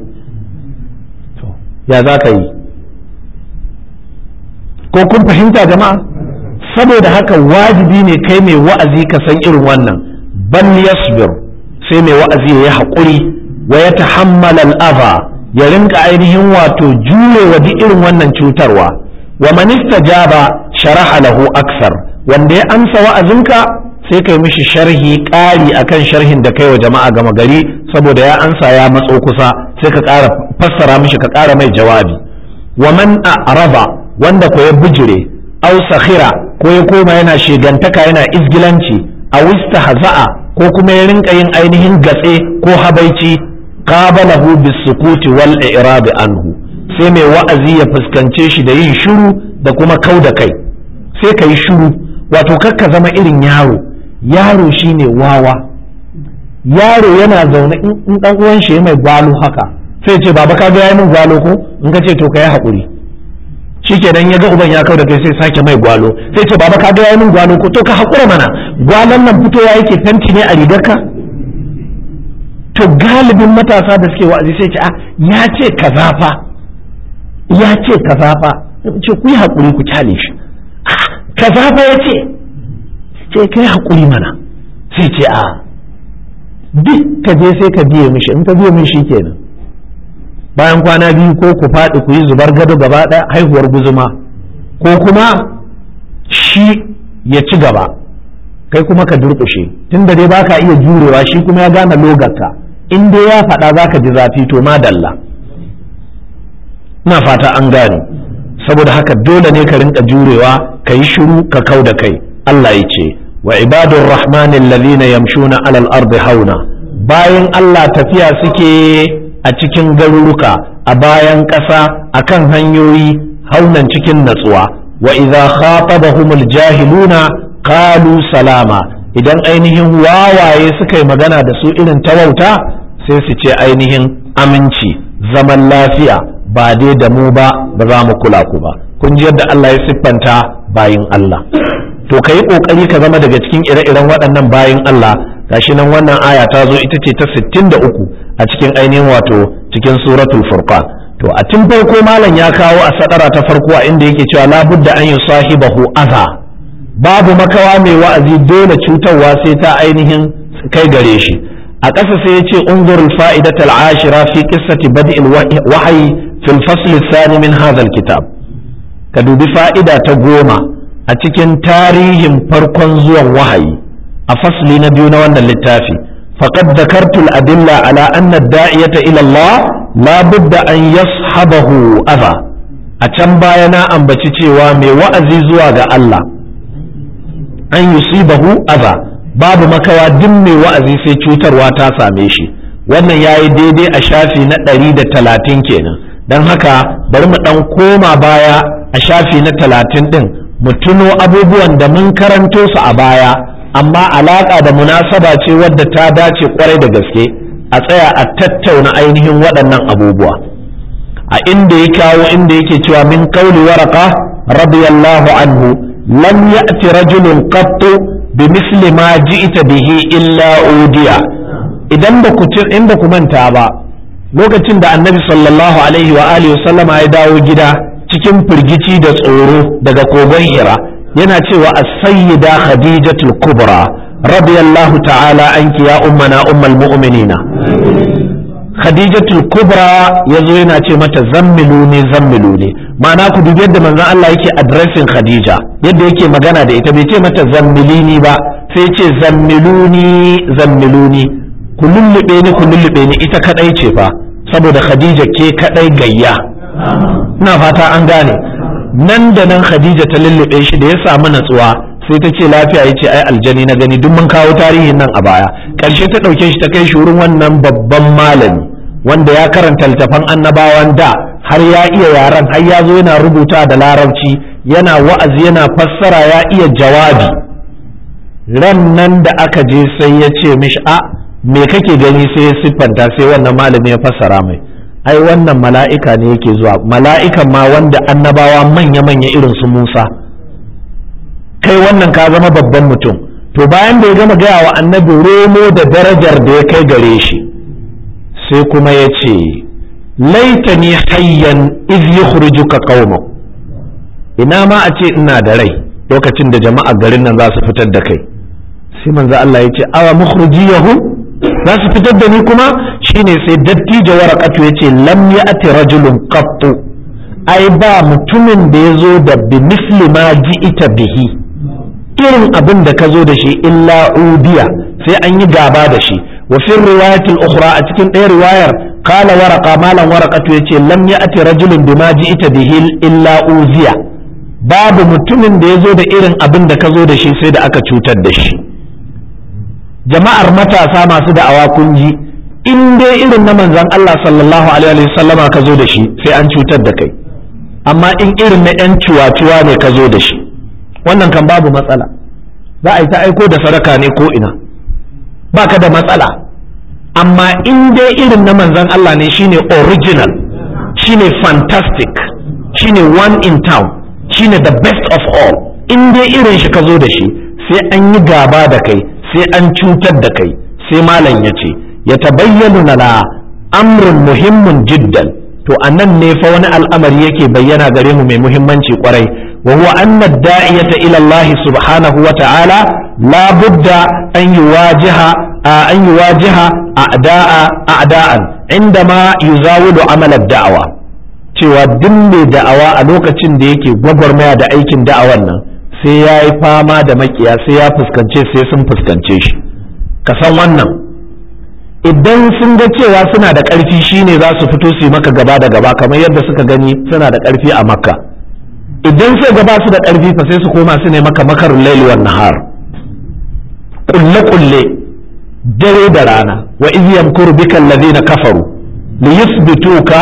ya za ka yi ko kun fahimta jama'a saboda haka wajibi ne kai mai wa'azi ka san irin wannan ban yasbir sai mai wa'azi ya yi haƙuri wa ya tahammala al'aza ya rinka ainihin wato jurewa duk irin wannan cutarwa wa man istajaba sharaha lahu aksar wanda ya amsa wa'azinka sai kai mishi sharhi ƙari akan sharhin da kai wa jama'a gama gari saboda ya ansa ya matso kusa sai ka ƙara fassara mishi ka ƙara mai jawabi wa man a'raba wanda ko ya bijire aw sakhira ko ya koma yana shegantaka yana izgilanci a haza'a ko kuma ya rinka yin ainihin gatse ko habaici qabalahu bisukuti wal i'rab anhu sai mai wa'azi ya fuskance shi da yin shiru da kuma kau da kai sai ka yi shiru wato kakka zama irin yaro yaro shine wawa yaro yana zaune in dan uwan shi mai gwalo haka sai ce baba ka ga yayi min gwalo ko in ka ce to kai hakuri shikenan ya ga uban ya kau da kai sai sake mai gwalo sai ce baba ka ga yayi min gwalo ko to ka hakura mana gwalon nan fitowa yake fenti ne a rigarka to galibin matasa da suke wa'azi sai ce a ya ce kaza fa ya ce kaza fa ce ku yi hakuri ku kyale shi kaza fa ya ce ce kai hakuri mana sai ce a duk ka je sai ka biye mishi in ka biye mishi kenan bayan kwana biyu ko ku faɗi ku yi zubar gado gaba ɗaya haihuwar guzuma ko kuma shi ya ci gaba kai kuma ka durƙushe tunda dai baka iya jurewa shi kuma ya gane logarka in dai ya faɗa za ka ji zafi to madalla ina fata an gane saboda haka dole ne ka rinka jurewa ka yi shiru ka kau da kai Allah ya ce wa ibadur rahmanin ladina yamshuna alal ardi hauna bayan Allah tafiya suke a cikin garuruka a bayan ƙasa akan hanyoyi haunan cikin natsuwa wa idza khatabahumul jahiluna qalu salama idan ainihin wawaye suka yi magana da su irin tawauta sai su ce ainihin aminci zaman lafiya ba dai da mu ba ba za mu kula ku ba kun ji yadda Allah ya siffanta bayin Allah to ka yi ƙoƙari ka zama daga cikin ire-iren waɗannan bayin Allah gashi nan wannan aya ta zo ita ce ta 63 a cikin ainihin wato cikin suratul furqan to a tun farko malam ya kawo a sadara ta farko a inda yake cewa labudda an yi sahibahu aza babu makawa mai wa'azi dole cutarwa sai ta ainihin kai gare shi a ƙasa sai ya ce unzurul fa'idatal ashira fi qissati bad'il wahyi fil fasl thani min hadha kitab ka dubi fa'ida ta goma a cikin tarihin farkon zuwan wahayi a fasli na biyu na wannan littafi faqad dhakartu al-adilla ala anna ad-da'iyata ila Allah la budda an yashabahu adha a can baya na ambaci cewa mai wa'azi zuwa ga Allah an yusibahu adha babu makawa duk mai wa'azi sai cutarwa ta same shi wannan yayi daidai a shafi na ɗari da talatin kenan don haka bari mu ɗan koma baya a shafi na talatin ɗin mu tuno abubuwan da mun karanto su a baya amma alaƙa da munasaba ce wadda ta dace kwarai da gaske a tsaya a tattauna ainihin waɗannan abubuwa a inda ya kawo inda yake cewa min kauli waraka radiyallahu anhu lam ya'ti rajulun qattu bimisli ma ji'ta bihi illa udiya idan ba ku in ba ku manta ba lokacin da annabi sallallahu alaihi wa alihi sallama ya dawo gida cikin firgici da tsoro daga kogon hira yana cewa as-sayyida khadijatul kubra radiyallahu ta'ala anki ya ummana ummul mu'minina khadijatul kubra ya zo yana ce mata zammilu ne zammilu ne ma'ana ku dubi yadda manzon Allah yake addressing khadija yadda yake magana da ita bai ce mata zammilini ba sai ce zammiluni zammiluni ku lullube ni ku lullube ni ita kadai ce fa saboda khadija ke kadai gayya ina fata an gane nan da nan khadija ta lullube shi da ya samu natsuwa sai ta ce lafiya ya ce ai aljani na gani duk mun kawo tarihin nan a baya ƙarshe ta ɗauke shi ta kai shi wurin wannan babban malami wanda ya karanta littafan annabawan da har ya iya yaren har ya zo yana rubuta da larabci yana wa'azi yana fassara ya iya jawabi ran nan da aka je sai ya ce mishi a me kake gani sai ya siffanta sai wannan malami ya fassara mai ai wannan mala'ika ne yake zuwa mala'ikan ma wanda annabawa manya-manya irin su Musa kai wannan ka zama babban mutum to bayan da ya gama gaya wa annabi romo da darajar da ya kai gare shi sai kuma ya ce laitani hayyan iz yukhrijuka qauma ina ma a ce ina da rai lokacin da jama'a garin nan za su fitar da kai sai manzo Allah ya ce awa mukhrijiyahu za su fitar da ni kuma shine sai dattijo waraqatu ya ce lam ya'ti rajulun qattu ai ba mutumin da ya zo da bi misli ma ji'ita bihi irin abin da ka zo da shi illa udiya sai an yi gaba da shi wa fi riwayatil ukhra a cikin ɗaya riwayar qala waraqa malan waraqatu yace lam ya'ti rajulun bima ji'ita bihi illa uziya babu mutumin da ya zo da irin abin da ka zo da shi sai da aka cutar da shi jama'ar matasa masu da'awa kun ji in dai irin na manzon Allah sallallahu alaihi wasallama ka zo da shi sai an cutar da kai amma in irin na 'yan ciwa-ciwa ne ka zo da shi wannan kan babu matsala za a yi ta aiko da sadaka ne ko ina ba ka da matsala amma in dai irin na manzan Allah ne shine original shine fantastic shine one in town shine the best of all in dai irin shi ka zo da shi sai an yi gaba da kai sai an cutar da kai sai malam ya ce ya tabayyanu na amrun muhimmin jiddan to anan ne fa wani al'amari yake bayyana gare mu mai muhimmanci kwarai wa huwa anna da'iyata ila Allah subhanahu wa ta'ala la budda an yuwajiha an yuwajiha a'da'a a'da'an indama yuzawidu amal ad-da'wa cewa duk mai da'awa a lokacin da yake gwagwarmaya da aikin da'awan nan sai ya yi fama da makiya sai ya fuskance sai sun fuskance shi ka san wannan idan sun ga cewa suna da ƙarfi shine za su fito su yi maka gaba da gaba kamar yadda suka gani suna da ƙarfi a makka idan sai gaba su da ƙarfi fa sai su koma su ne maka makarun laili wan nahar kulle kulle dare da rana wa iz yamkuru bika alladhina kafaru li yuthbituka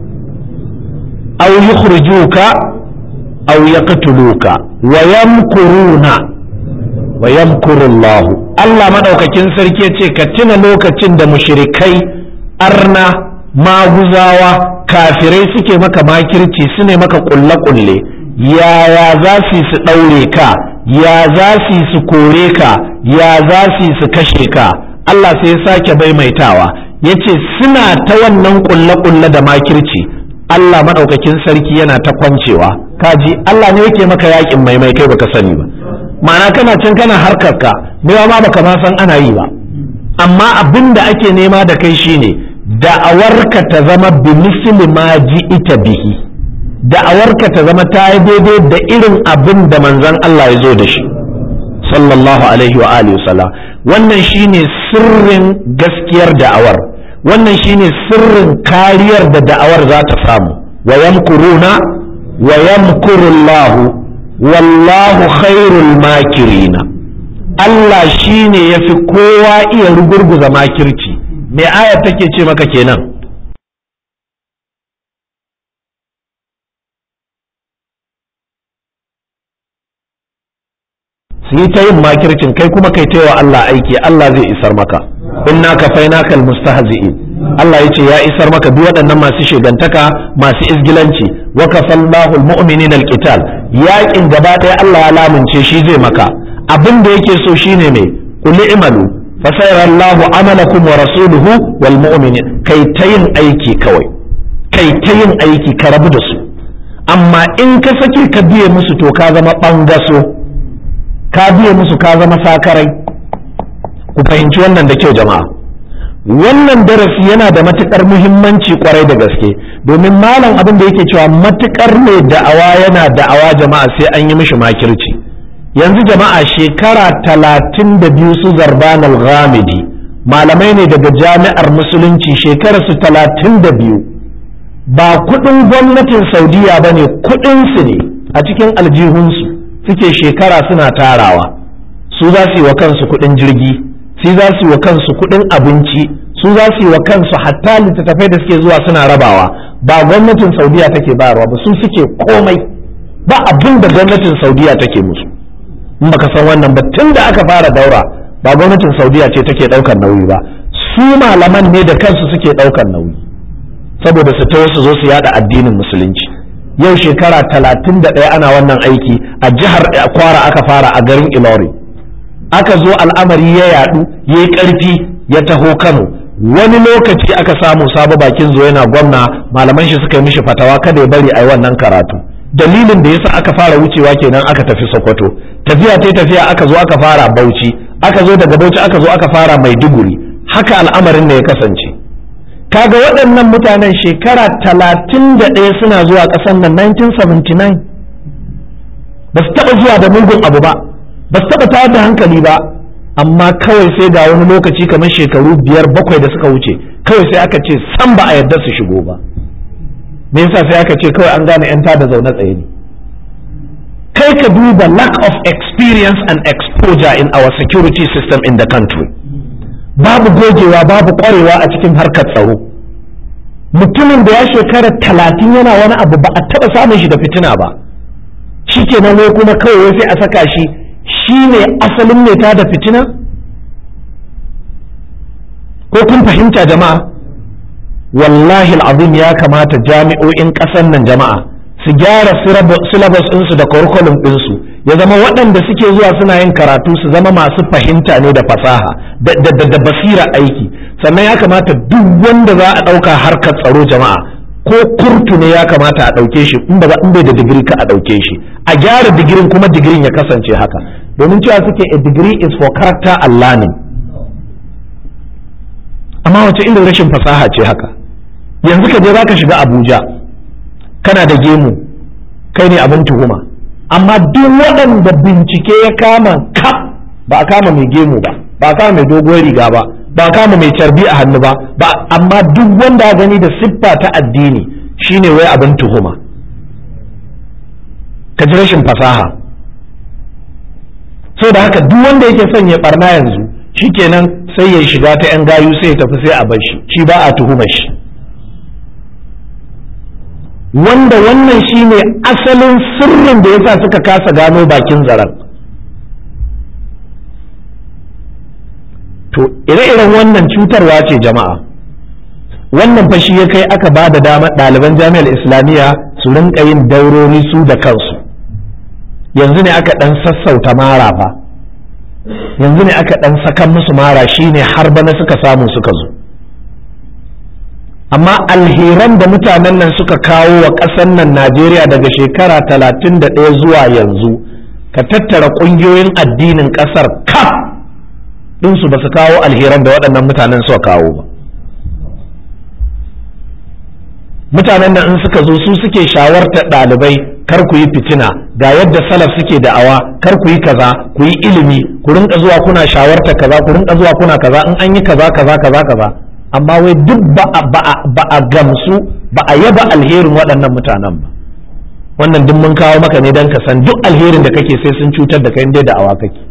aw yukhrijuka aw yaqtuluka wa yamkuruna wa yamkuru Allah Allah madaukakin sarki yace ka tuna lokacin da mushrikai arna maguzawa kafirai suke maka makirci su ne maka kulle kulle yaya za su su daure ka ya za su su kore ka ya za su su kashe ka Allah sai ya sake maimaitawa yace suna ta wannan kulle kulle da makirci Allah madaukakin sarki yana ta kwancewa kaji Allah ne yake maka yakin maimai kai baka sani ba ma'ana kana can kana harkar ka mewa ma baka ma san ana yi ba amma abin da ake nema da kai shine da'awarka ta zama bi misli ma ita bihi da'awarka ta zama ta yi daidai da irin abin da manzon Allah ya zo da shi sallallahu alaihi wa alihi wasallam wannan shine sirrin gaskiyar da'awar wannan shine sirrin kariyar da da'awar za ta samu wa yamkuruna wa yamkurullahu wallahu khairul makirina Allah shine yafi kowa iya rugurguza makirci me aya take ce maka kenan su yi ta yin makircin kai kuma kai taiwa Allah aiki Allah zai isar maka inna kafainaka almustahzi'in Allah yace ya isar maka duk waɗannan masu shegantaka masu izgilanci wa kafallahu almu'minina alqital yaƙin gaba ɗaya Allah ya lamunce shi zai maka abin da yake so shine mai qul i'malu fasayara Allahu amalakum wa rasuluhu wal mu'minin kai ta yin aiki kawai kai ta yin aiki ka rabu da su amma in ka sake ka biye musu to ka zama bangaso ka biye musu ka zama sakarai ku fahimci wannan da kyau jama'a wannan darasi yana da matukar muhimmanci kwarai da gaske domin malam abin da yake cewa matukar mai da'awa yana da'awa jama'a sai an yi mishi makirci yanzu jama'a shekara talatin da biyu su zarban al-ghamidi malamai ne daga jami'ar musulunci shekara su talatin da biyu ba kudin gwamnatin saudiya ba ne kudinsu ne a cikin aljihunsu suke shekara suna tarawa su za su yi wa kansu kudin jirgi su za su yi wa kansu kudin abinci su za su yi wa kansu hatta littattafai da suke zuwa suna rabawa ba gwamnatin saudiya take bayarwa ba su suke komai ba abin da gwamnatin saudiya take musu in baka san wannan ba tun da aka fara daura ba gwamnatin saudiya ce take daukar nauyi ba su malaman ne da kansu suke daukar nauyi saboda su taho su zo su yada addinin musulunci yau shekara talatin da ɗaya ana wannan aiki a jihar kwara aka fara a garin ilori aka zo al'amari ya yadu ya yi ƙarfi ya taho kano wani lokaci aka samu sabo bakin zo yana gwamna malaman shi suka yi mishi fatawa kada ya bari a yi wannan karatu dalilin da yasa aka fara wucewa kenan aka tafi sokoto tafiya ta tafiya aka zo aka fara bauchi aka zo daga bauchi aka zo aka fara maiduguri haka al'amarin ne ya kasance kaga waɗannan mutanen shekara talatin da ɗaya suna zuwa ƙasar nan 1979 ba su taɓa zuwa da mugun abu ba ba su taɓa tayar da hankali ba amma kawai sai ga wani lokaci kamar shekaru biyar bakwai da suka wuce kawai sai aka ce san ba a yarda su shigo ba me yasa sai aka ce kawai an gane 'yan da zaune tsaye ne kai ka duba lack of experience and exposure in our security system in the country babu gogewa babu kwarewa a cikin harkar tsaro mutumin da ya shekara talatin yana wani abu ba a taɓa samun shi da fitina ba shi kenan wai kuma kawai sai a saka shi shi ne asalin mai ta da fitina ko kun fahimta jama'a wallahi al'azim ya kamata jami'o'in ƙasar nan jama'a su gyara syllabus ɗinsu da curriculum ɗinsu ya zama waɗanda suke zuwa suna yin karatu su zama masu fahimta ne da fasaha da basira aiki sannan ya kamata duk wanda za a ɗauka harkar tsaro jama'a ko kurtu ne ya kamata a ɗauke shi in ba in bai da digiri ka a ɗauke shi a gyara digirin kuma digirin ya kasance haka domin cewa suke a degree is for character and learning amma wace irin rashin fasaha ce haka yanzu ka je za ka shiga abuja kana da gemu kai ne abin tuhuma amma duk waɗanda bincike ya kama kaf ba a kama mai gemu ba ba a kama mai dogon riga ba ba a kama mai carbi a hannu ba ba amma duk wanda ya gani da siffa ta addini shine wai abin tuhuma ka ji rashin fasaha so da haka duk wanda yake son ya barna yanzu shikenan sai ya shiga ta yan gayu sai ya tafi sai a bar shi shi ba a tuhumar shi wanda wannan shine asalin sirrin da yasa suka kasa gano bakin zaren to ire-iren wannan cutarwa ce jama'a wannan fa shi ya kai aka ba da dama ɗaliban jami'ar islamiyya su rinka yin daurori su da kansu yanzu ne aka ɗan sassauta mara fa yanzu ne aka ɗan sakan musu mara shine har bana suka samu suka zo amma alheran da mutanen nan suka kawo wa ƙasar nan najeriya daga shekara talatin da ɗaya zuwa yanzu ka tattara ƙungiyoyin addinin ƙasar kaf ɗinsu ba su kawo alheran da waɗannan mutanen suka kawo ba mutanen nan in suka zo su suke shawartar ɗalibai kar ku yi fitina ga yadda salaf suke da'awa kar ku yi kaza ku yi ilimi ku rinka zuwa kuna shawartar kaza ku rinka zuwa kuna kaza in an yi kaza kaza kaza kaza amma wai duk ba a gamsu ba a yaba alherin waɗannan mutanen ba wannan duk mun kawo maka ne don ka san duk alherin da kake sai sun cutar da kai dai da'awa kake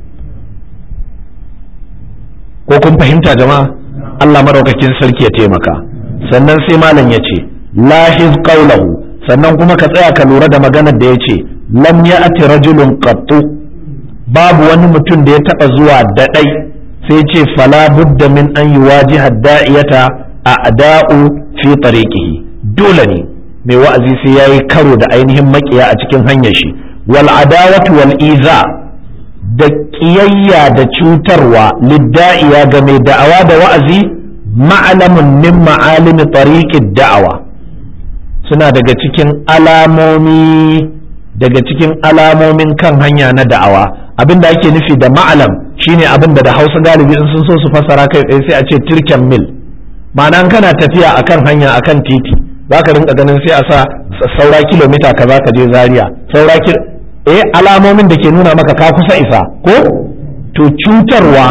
ko kun fahimta jama'a Allah madaukakin sarki ya taimaka sannan sai malam ya ce lahiz qawlahu sannan kuma ka tsaya ka lura da maganar da ya ce lam ya'ti rajulun qattu babu wani mutum da ya taba zuwa da dai sai ce fala budda min an yuwajiha da'iyata a'da'u fi tariqihi dole ne mai wa'azi sai yayi karo da ainihin makiya a cikin hanyar shi wal adawatu wal iza da ƙiyayya da cutarwa lidda'iya ga mai da'awa da wa'azi ma'alamun min ma'alimi tariqid da'awa suna daga cikin alamomi daga cikin alamomin kan hanya na da'awa abin da ake nufi da ma'alam shine abin da da hausa galibi in sun so su fassara kai tsaye sai a ce tirken mil ma'ana kana tafiya akan hanya akan titi zaka rinka ganin sai a sa saura kilomita kaza ka je zaria saura eh alamomin da ke nuna maka ka kusa isa ko to cutarwa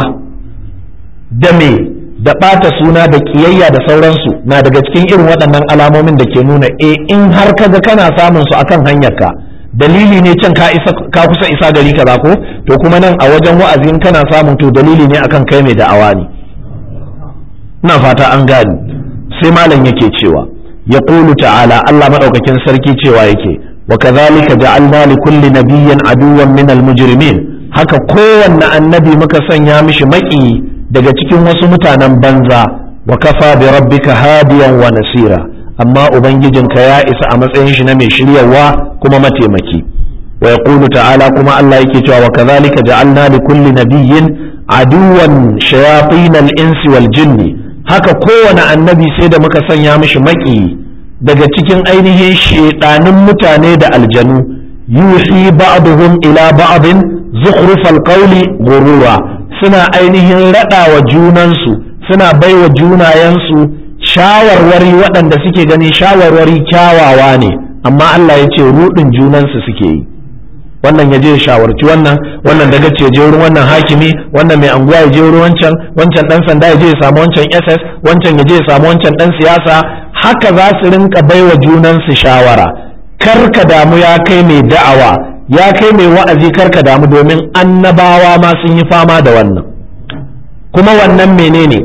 da me da ɓata suna da ƙiyayya da sauransu na daga cikin irin waɗannan alamomin da ke nuna e in har kaga kana samun su akan hanyarka dalili ne can ka isa ka kusa isa gari kaza ko to kuma nan a wajen wa'azin kana samun to dalili ne akan kai mai da'awa ne ina fata an gani sai malam yake cewa ya ta'ala Allah madaukakin sarki cewa yake wa kadhalika ja'alna li kulli nabiyyin aduwwan min al-mujrimin haka kowanne annabi muka sanya mishi maki daga cikin wasu mutanen banza wa kafa bi rabbika hadiyan wa nasira amma ubangijinka ya isa a matsayin shi na mai shiryawa kuma mataimaki wa yaqulu ta'ala kuma Allah yake cewa wa kadhalika ja'alna li kulli nabiyyin aduwan shayatin al-insi wal jinni haka kowane annabi sai da muka sanya mishi maki daga cikin ainihin shedanin mutane da aljanu yuhi ba'duhum ila ba'din zukhrufal qawli ghurura suna ainihin rada wa junansu suna baiwa junayensu shawarwari waɗanda suke gani shawarwari kyawawa ne amma Allah ya ce rudin junansu suke yi wannan ya je shawarci wannan wannan daga ce je wurin wannan hakimi wannan mai anguwa ya je wurin wancan wancan dan sanda ya je ya samu wancan SS wancan ya je ya samu wancan dan siyasa haka za su rinka baiwa junansu shawara kar ka damu ya kai mai da'awa ya kai mai wa'azi kar ka damu domin annabawa ma sun yi fama da wannan kuma wannan menene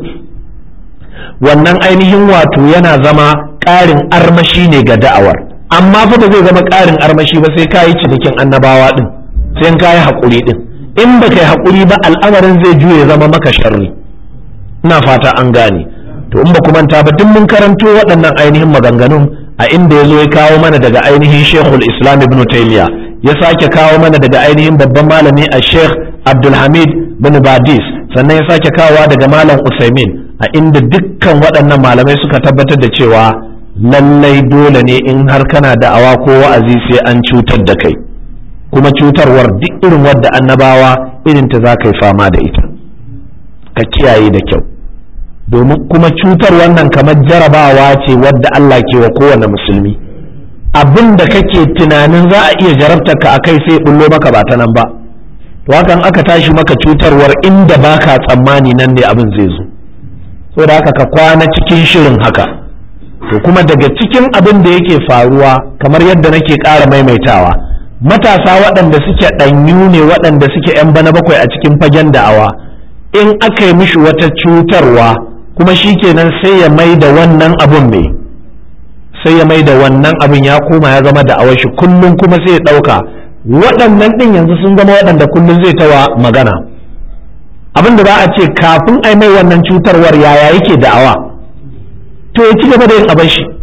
wannan ainihin wato yana zama ƙarin armashi ne ga da'awar amma fa ba zai zama ƙarin armashi ba sai kayi cinikin annabawa din sai in kayi haƙuri din in ba kai haƙuri ba al'amarin zai juye zama maka sharri ina fata an gane to in ba ku manta ba duk mun karanto waɗannan ainihin maganganun a inda ya zo ya kawo mana daga ainihin shekul islam ibn taymiya ya sake kawo mana daga ainihin babban malami a sheikh abdulhamid bin badis sannan ya sake kawowa daga malam usaimin a inda dukkan waɗannan malamai suka tabbatar da cewa lallai dole ne in har kana da'awa ko wa'azi sai an cutar da kai kuma cutarwar duk irin wadda annabawa irin ta za ka yi fama da ita ka kiyaye da kyau domin kuma cutar wannan kamar jarabawa ce wadda Allah ke wa kowane musulmi abin da kake tunanin za a iya jarabtar ka akai sai bullo maka ba ta nan ba to hakan aka tashi maka cutarwar inda baka tsammani nan ne abin zai zo saboda haka ka kwana cikin shirin haka to kuma daga cikin abin da yake faruwa kamar yadda nake ƙara maimaitawa matasa waɗanda suke ɗanyu ne waɗanda suke 'yan bana bakwai a cikin fagen da'awa in aka yi mishi wata cutarwa kuma shi kenan sai ya mai da wannan abin mai sai ya mai da wannan abin ya koma ya zama da'awar shi kullum kuma sai ya ɗauka waɗannan ɗin yanzu sun zama waɗanda kullum zai tawa magana abin da za a ce kafin a mai wannan cutarwar yaya yake da'awa to ya ci gaba da yin abin shi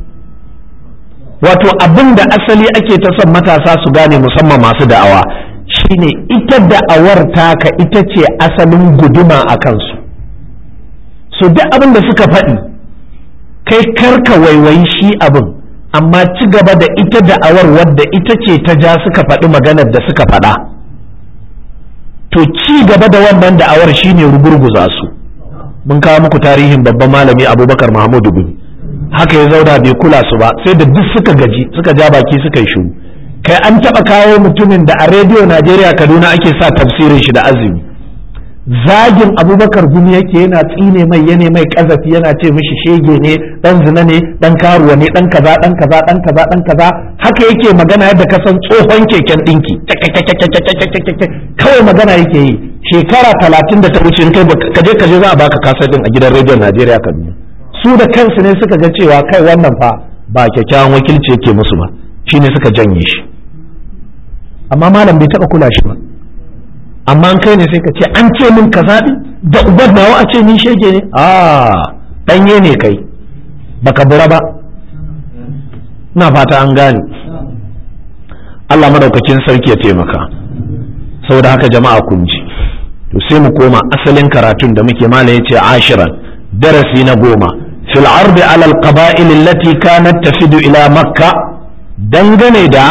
wato abin da asali ake ta son matasa su gane musamman masu da'awa shine ita da'awar taka ita ce asalin guduma a kansu so duk abin da suka faɗi kai karka waiwayi shi abin amma ci gaba da ita da'awar wadda ita ce ta ja suka faɗi maganar da suka faɗa to ci gaba da wannan da'awar shine rugurguza su mun kawo muku tarihin babban malami abubakar mahmudu bin haka ya zauna bai kula su ba sai da duk suka gaji suka ja baki suka yi shiru kai an taɓa kawo mutumin da a rediyo najeriya kaduna ake sa tafsirin shi da azumi zagin abubakar gumi yake yana tsine mai yana mai kazafi yana ce mishi shege ne dan zina ne dan karuwa ne dan kaza dan kaza dan kaza dan kaza haka yake magana yadda ka san tsohon keken dinki kawai magana yake yi shekara talatin da ta wuce kai ka je ka je za a baka kasar din a gidan rediyon najeriya kaduna su da kansu ne suka ga cewa kai wannan fa ba kyakkyawan wakilci yake musu ba shine suka janye shi amma malam bai taba kula shi ba amma an kai ne sai ka ce an ce min kaza da ubar nawa a ce ni shege ne a danye ne kai baka bura ba na fata an gane Allah madaukakin sarki ya taimaka saboda haka jama'a kun ji to sai mu koma asalin karatun da muke mala yace ashiran darasi na goma fil ardi ala al qaba'il allati kanat tafidu ila makka dangane da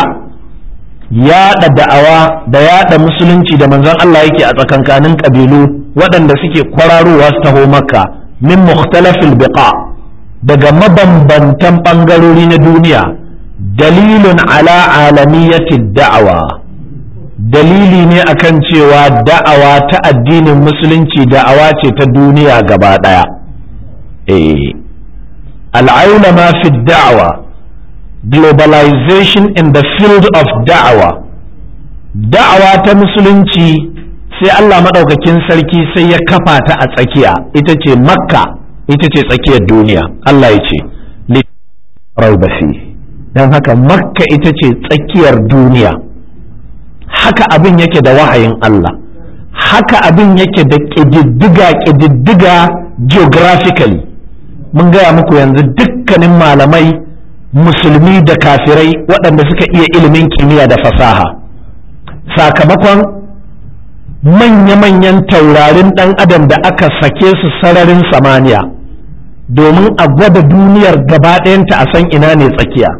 yaɗa da'awa da yaɗa musulunci da manzon Allah yake a tsakankanin ƙabilu waɗanda suke kwararowa su taho makka min mukhtalafil biqa daga mabambantan ɓangarori na duniya dalilun ala alamiyati da'awa dalili ne akan cewa da'awa ta addinin musulunci da'awa ce ta duniya gaba ɗaya eh al'aulama fi da'awa globalization in the field of da'awa da'awa ta musulunci sai Allah maɗaukakin sarki sai ya kafa ta a tsakiya ita ce makka ita ce tsakiyar duniya Allah ya ce raubasi don haka makka ita ce tsakiyar duniya haka abin yake da wahayin Allah haka abin yake da ƙididdiga ƙididdiga geographically mun gaya muku yanzu dukkanin malamai musulmi da kafirai waɗanda suka iya ilimin kimiyya da fasaha sakamakon manya-manyan taurarin ɗan adam da aka sake su sararin samaniya domin a gwada duniyar gaba ɗayanta a san ina ne tsakiya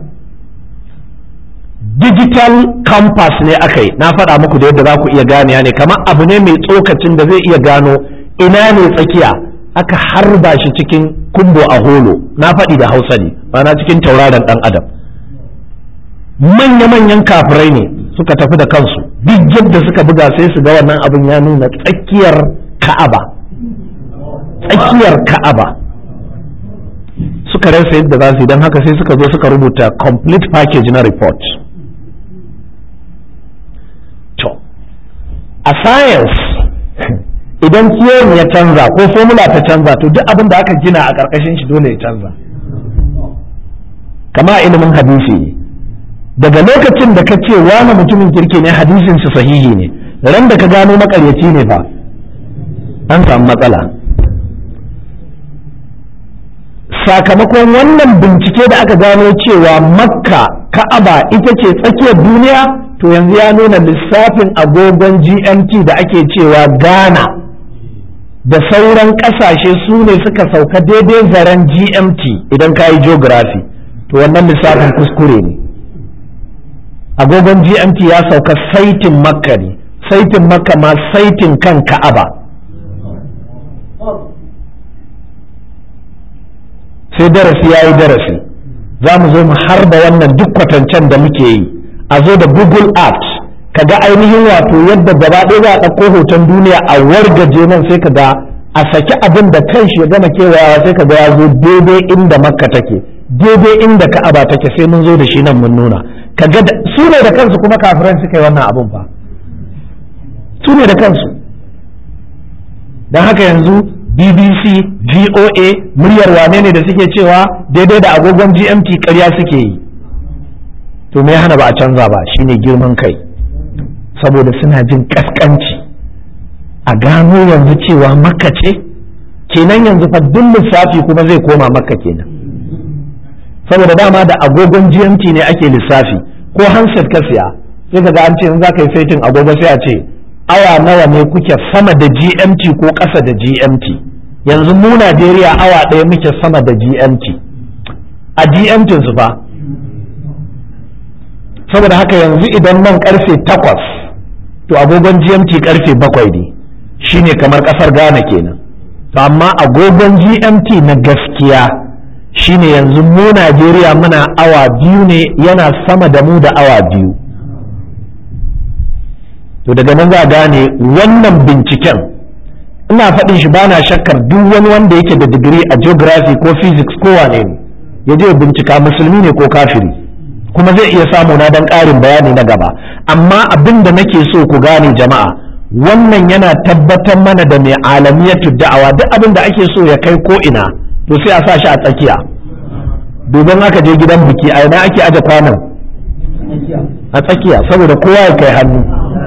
digital compass ne aka yi na faɗa muku da yadda za ku iya gane ne kamar abu ne mai tsokacin da zai iya gano ina ne tsakiya aka harba shi cikin kumbo a holo na faɗi da hausa ne na cikin tauraron ɗan adam manya-manyan kafirai ne suka tafi da kansu duk yadda suka buga sai su ga wannan abin ya nuna tsakiyar ka'aba tsakiyar ka'aba suka rasa yadda za su yi don haka sai suka zo suka rubuta complete package na report to a science idan theory ya canza ko formula ta canza to duk abin da aka gina a ƙarƙashin shi dole ya canza kama ilimin hadisi daga lokacin da ka ce wani mutumin kirki ne hadisin shi sahihi ne ran da ka gano makaryaci ne fa an samu matsala sakamakon wannan bincike da aka gano cewa makka ka'aba ita ce tsakiyar duniya to yanzu ya nuna lissafin agogon gmt da ake cewa ghana da sauran kasashe su ne suka sauka daidai zaren gmt idan ka yi geography to wannan lissafin kuskure ne agogon gmt ya sauka saitin makka ne saitin makka ma saitin kan ka'aba sai darasi ya yi darasi za mu zo mu harba wannan duk kwatancen da muke yi a zo da google apps ka ga ainihin wato yadda gaba ɗaya za a ɗauko hoton duniya a wargaje nan sai ka ga a saki abin da kan shi ya gama kewayawa sai ka ga ya zo daidai inda makka take daidai inda ka'aba take sai mun zo da shi nan mun nuna ka ga su ne da kansu kuma kafiran suka yi wannan abin fa su ne da kansu don haka yanzu bbc voa muryar wane ne da suke cewa daidai da agogon gmt karya suke yi to me hana ba a canza ba shine girman kai saboda suna jin kaskanci a gano yanzu cewa makka ce kenan yanzu fa duk lissafi kuma zai koma makka kenan saboda dama da agogon gmt ne ake lissafi ko handset ka siya sai ka ga an ce in za ka yi saitin agogo sai a ce awa nawa ne kuke sama da GMT ko ƙasa da GMT yanzu mu Najeriya awa ɗaya muke sama da GMT a GMT su fa saboda haka yanzu idan nan karfe takwas to agogon GMT karfe bakwai ne shine kamar ƙasar Ghana kenan to amma agogon GMT na gaskiya shine yanzu mu Najeriya muna awa biyu ne yana sama da mu da awa biyu to daga nan za a gane wannan binciken ina faɗin shi ba na shakkar duk wani wanda yake da digiri a geography ko physics ko wane ne ya je bincika musulmi ne ko kafiri kuma zai iya samu na dan ƙarin bayani na gaba amma abin da nake so ku gane jama'a wannan yana tabbatar mana da mai alamiyatu da'awa duk abin da ake so ya kai ko ina to sai a sa shi a tsakiya domin aka je gidan biki a ina ake aje kwanan a tsakiya saboda kowa ya kai hannu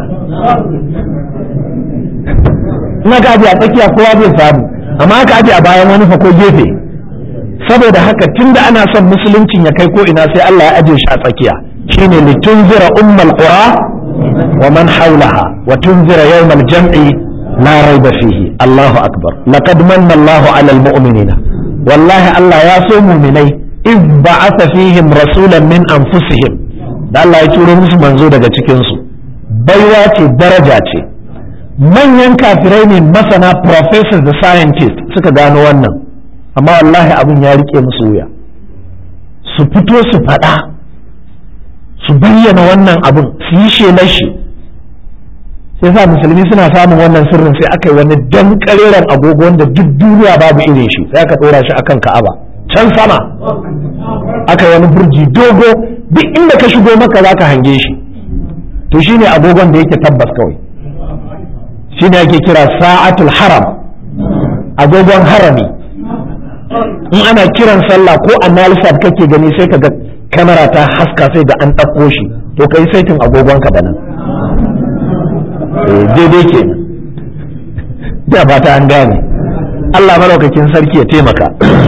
in aka aje a tsakiya kowa zai samu amma aka aje a bayan wani fa ko gefe saboda haka tunda ana son musuluncin ya kai ko ina sai Allah ya aje shi a tsakiya shine litunzira ummal qura wa man hawlaha wa tunzira yawmal jam'i la rayba fihi Allahu akbar laqad manna Allahu 'alal mu'minina wallahi Allah ya so mu'minai iz ba'atha fihim rasulan min anfusihim da Allah ya turo musu manzo daga cikin su baiwa ce daraja ce manyan kafirai ne masana professors da scientists suka gano wannan amma wallahi abin ya rike musu wuya su fito su faɗa su bayyana wannan abin su yi shelar shi sai sa musulmi suna samun wannan sirrin sai aka yi wani dan kareren agogo wanda duk duniya babu irin shi sai aka ɗora shi akan ka'aba can sama aka yi wani burji dogo duk inda ka shigo maka za ka hange shi to shine agogon da yake tabbas kawai shine ake kira sa'atul haram agogon harami in ana kiran sallah ko analysat kake gani sai ka ga kamera ta haska sai ga an ɗauko shi to kai saitin agogon ka da nan daidai ke da ba ta an gane Allah maraukakin sarki ya taimaka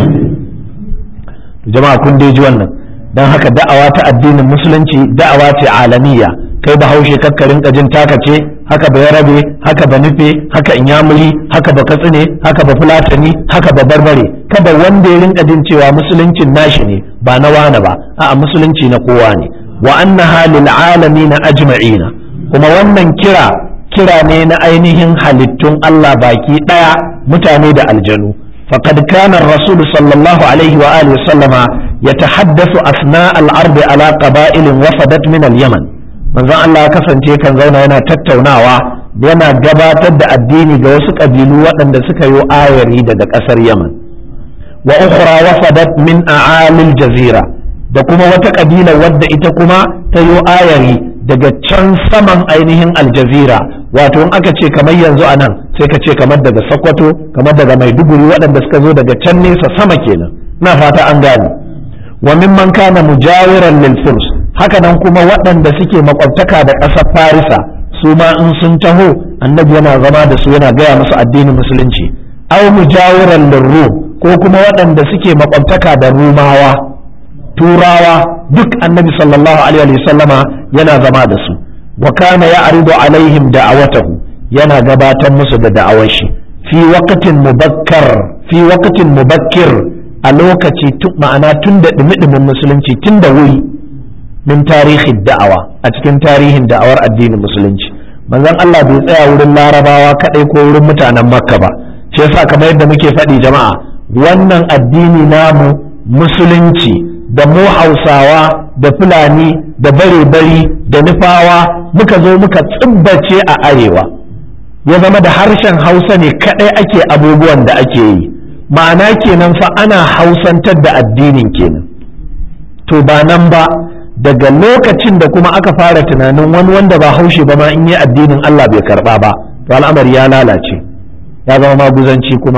jama'a kun dai ji wannan don haka da'awa ta addinin musulunci da'awa ce alamiya kai bahaushe kakkarin kajin taka ce haka ba yarabe haka ba nufe haka inyamuri haka ba katsine haka ba fulatani haka ba barbare kada wanda ya rinka jin cewa musuluncin nashi ne ba na wane ba a'a musulunci na kowa ne wa annaha lil alamin ajma'ina kuma wannan kira kira ne na ainihin halittun Allah baki daya mutane da aljanu faqad kana ar-rasul sallallahu alaihi wa alihi sallama yatahaddathu asna al-ardi ala qaba'ilin wafadat min al-yaman manzon Allah ya kasance kan zauna yana tattaunawa yana gabatar da addini ga wasu ƙabilu waɗanda suka yi ayari daga ƙasar Yaman wa ukhra wafadat min a'alil jazira da kuma wata ƙabila wadda ita kuma ta yi ayari daga can saman ainihin aljazira wato in aka ce kamar yanzu a nan sai ka ce kamar daga Sokoto kamar daga Maiduguri waɗanda suka zo daga can nesa sama kenan na fata an gane wa mimman kana mujawiran lil furs haka nan kuma waɗanda suke makwabtaka da ƙasar farisa su ma in sun taho annabi yana zama da su yana gaya musu addinin musulunci aw mujawiran lirrum ko kuma waɗanda suke makwabtaka da rumawa turawa duk annabi sallallahu alaihi sallama yana zama da su wa kana ya'ridu alaihim da'awatahu yana gabatar musu da da'awar shi fi waqtin mubakkar fi waqtin mubakkir a lokaci ma'ana tun da dumi musulunci tun da wuri min tarihin da'awa a cikin tarihin da'awar addinin musulunci manzon Allah bai tsaya wurin larabawa kadai ko wurin mutanen makka ba shi yasa kamar yadda muke faɗi jama'a wannan addini namu musulunci da mu hausawa da fulani da bare-bari da nufawa muka zo muka tsibbace a arewa ya zama da harshen hausa ne kadai ake abubuwan da ake yi ma'ana kenan fa ana hausantar da addinin kenan to ba nan ba daga lokacin da kuma aka fara tunanin wani wanda ba haushe ba ma in yi addinin Allah bai karba ba to al'amari ya lalace ya zama maguzanci kuma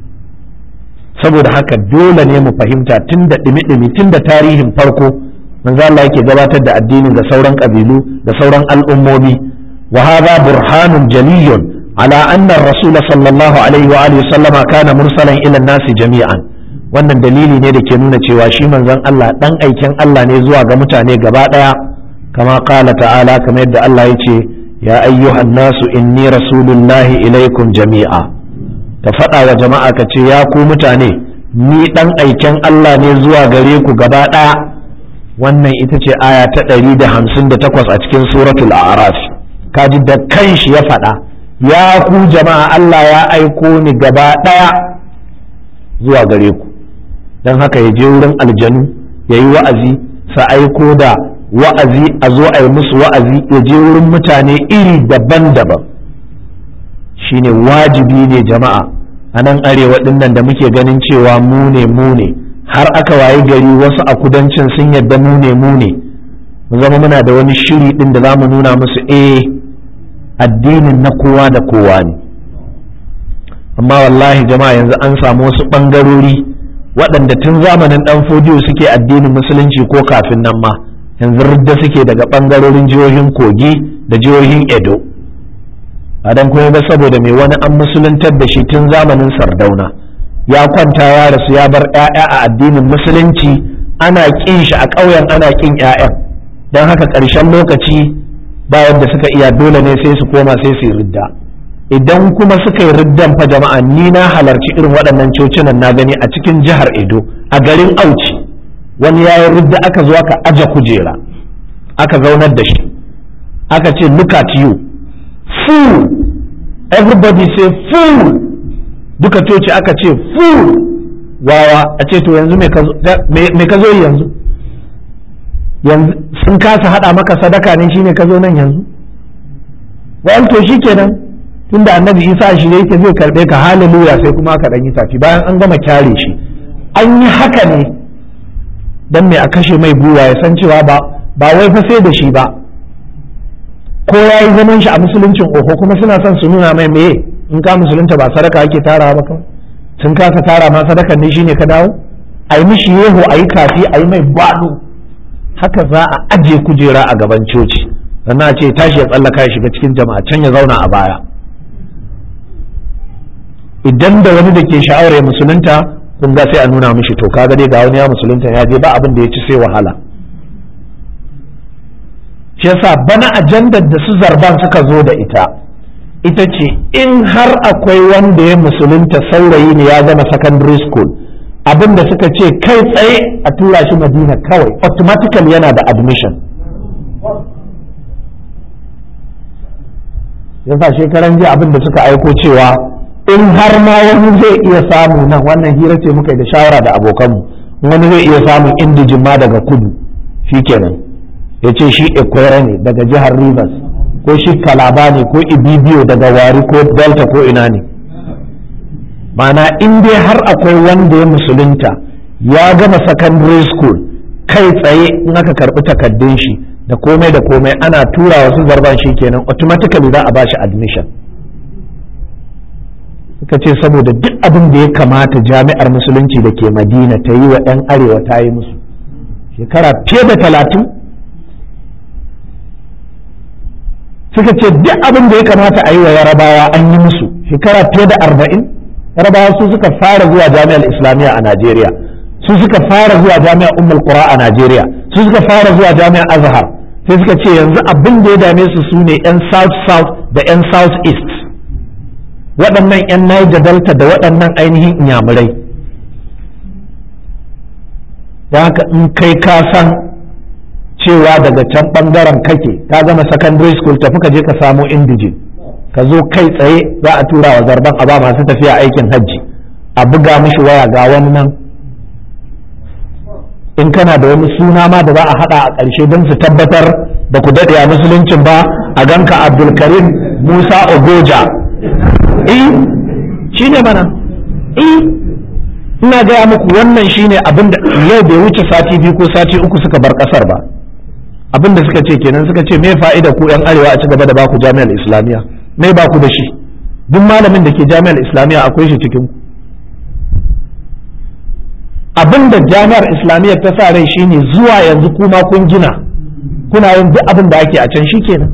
saboda haka dole ne mu fahimta tun da ɗimi-ɗimi tun da tarihin farko manzo Allah yake gabatar da addinin ga sauran ƙabilu da sauran al'ummomi wa hadha burhanun jaliyun ala anna ar-rasul sallallahu alaihi wa alihi sallama kana mursalan ila nasi jami'an wannan dalili ne da ke nuna cewa shi manzon Allah dan aikin Allah ne zuwa ga mutane gaba daya kama qala ta'ala kamar yadda Allah ya ce ya ayyuhan nasu inni rasulullahi ilaikum jami'a ka faɗa wa jama'a ka ce ya ku mutane ni dan aikin Allah ne zuwa gare ku gaba daya wannan ita ce aya ta 158 a cikin suratul a'raf kaji da kanshi ya faɗa ya ku jama'a Allah ya aiko ni gaba daya zuwa gare ku don haka ya je wurin aljanu ya yi wa'azi sa aiko da wa'azi a zo a yi musu wa'azi ya je wurin mutane iri daban-daban shine wajibi ne jama'a a nan arewa dinnan da muke ganin cewa mu ne mu ne har aka wayi gari wasu a kudancin sun yadda mu ne mu ne mu zama muna da wani shiri din da za mu nuna musu eh addinin na kowa da kowa ne amma wallahi jama'a yanzu an samu wasu ɓangarori waɗanda tun zamanin ɗan fodiyo suke addinin musulunci ko kafin nan ma yanzu ridda suke daga ɓangarorin jihohin kogi da jihohin edo a dan kuma ba saboda mai wani an musuluntar da shi tun zamanin sardauna ya kwanta ya rasu ya bar 'ya'ya a addinin musulunci ana ƙin shi a ƙauyen ana ƙin 'ya'yan don haka ƙarshen lokaci bayan da suka iya dole ne sai su koma sai su yi ridda idan kuma suka yi riddan fa jama'a ni na halarci irin waɗannan cocinan na gani a cikin jihar edo a garin auci wani ya yi ridda aka zo aka aje kujera aka zaunar da shi aka ce look at you fool everybody say fool duka coci aka ce fool wawa a ce to yanzu me ka zo yanzu yanzu sun kasa haɗa maka sadaka ne shine ka zo nan yanzu wa'an to shi kenan tunda annabi isa shi ne yake zai karɓe ka haleluya sai kuma aka ɗan yi tafi bayan an gama kyare shi an yi haka ne dan me a kashe mai gwiwa ya san cewa ba ba wai fa sai da shi ba ko ya yi zaman shi a musuluncin oho kuma suna son su nuna mai meye in ka musulunta ba sadaka ake tarawa ba kawai sun kasa tara ma sadakan ne shine ka dawo a yi mishi yeho a yi kafi a yi mai baɗo haka za a ajiye kujera a gaban coci sannan a ce tashi ya tsallaka ya shiga cikin jama'a can ya zauna a baya idan da wani da ke sha'awar ya musulunta kun ga sai a nuna mishi to kaga dai ga wani ya musulunta ya je ba abin da ya ci sai wahala shi yasa bana ajandar da su zarban suka zo da ita ita ce in har akwai wanda ya musulunta saurayi ne ya gama secondary school abin da suka ce kai tsaye a tura shi madina kawai automatically yana da admission yasa shekaran jiya abin da suka aiko cewa in har ma wani zai iya samu nan wannan hira ce muka yi da shawara da abokanmu wani zai iya samun indijin ma daga kudu shikenan ya ce shi ekwere ne daga jihar rivers ko shi kalaba ne ko ibibiyo daga wari ko delta ko ina ne mana in dai har akwai wanda ya musulunta ya gama secondary school kai tsaye in aka karbi takaddun shi da komai da komai ana tura wasu zarban shi kenan automatically za a ba shi admission suka ce saboda duk abin da ya kamata jami'ar musulunci da ke madina ta yi wa 'yan arewa ta yi musu shekara fiye da talatin suka ce duk abin da ya kamata a yi wa yarabawa an yi musu shekara fiye da arba'in yarabawa su suka fara zuwa jami'ar islamiyya a najeriya su suka fara zuwa jami'ar ummul qura a najeriya su suka fara zuwa jami'ar azhar sai suka ce yanzu abin da ya dame su su ne yan south south da yan south east waɗannan yan niger delta da waɗannan ainihin inyamurai da haka in kai ka san cewa daga can ɓangaren kake ka gama secondary school tafi ka je ka samo indijin ka zo kai tsaye za a tura wa zarban a ba masu tafiya aikin hajji a buga mishi waya ga wani nan in kana da wani suna ma da za a haɗa a ƙarshe don su tabbatar da ku daɗe a musuluncin ba a ganka abdulkarim musa ogoja eh shi ne mana eh ina gaya muku wannan shine abin da yau bai wuce sati biyu ko sati uku suka bar ƙasar ba abin da suka ce kenan suka ce me fa'ida ku yan arewa a ci gaba da baku jami'ar islamiyya me ba ku da shi duk malamin da ke jami'ar islamiyya akwai shi cikin abin da jami'ar islamiyya ta sa rai shine zuwa yanzu kuma kun gina kuna yin duk abin da ake a can shi kenan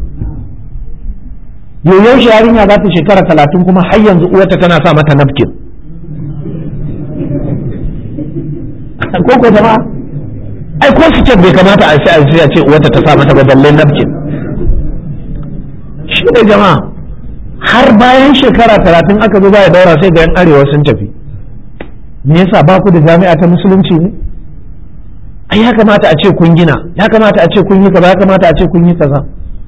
yoyo shi yarinya za ta shekara talatin kuma har yanzu uwarta tana sa mata napkin ko ko jama'a ai ko siket bai kamata a sai a ce uwarta ta sa mata ba balle napkin shi ne jama'a har bayan shekara talatin aka zo ya daura sai ga yan arewa sun tafi me yasa ba ku da jami'a ta musulunci ne ai ya kamata a ce kun gina ya kamata a ce kun yi kaza ya kamata a ce kun yi kaza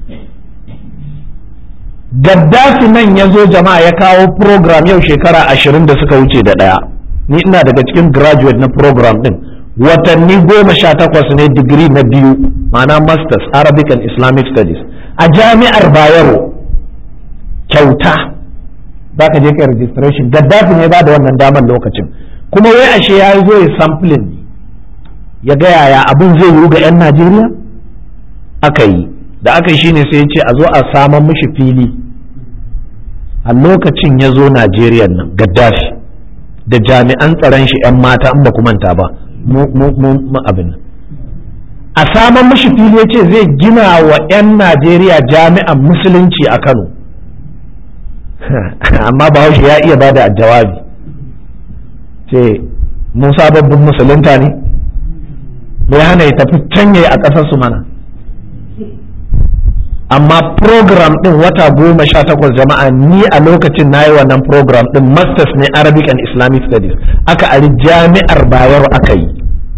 Gaddafi nan ya zo jama'a ya kawo program yau shekara ashirin da suka wuce da ɗaya ni ina daga cikin graduate na program din watanni goma sha takwas ne digiri na biyu ma'ana masters arabic and islamic studies a jami'ar bayero kyauta za ka je ka registration gaddafi ne ba da wannan damar lokacin kuma wai ashe ya zo ya sampling ya ga yaya abin zai yiwu ga 'yan najeriya aka yi da aka yi shine sai ya ce a zo a saman mishi fili a lokacin ya zo najeriya nan gaddafi da jami'an tsaron shi 'yan mata in ba ku manta ba mu abin a saman mishi fili ya ce zai gina wa 'yan najeriya jami'an musulunci a kano amma bahaushe ya iya ba da jawabi ce musa babban musulunta ne bai hana ya tafi can yayi a ƙasar su mana amma program ɗin wata goma sha takwas jama'a ni a lokacin na yi wannan program ɗin masters ne arabic and islamic studies aka ari jami'ar bayero aka yi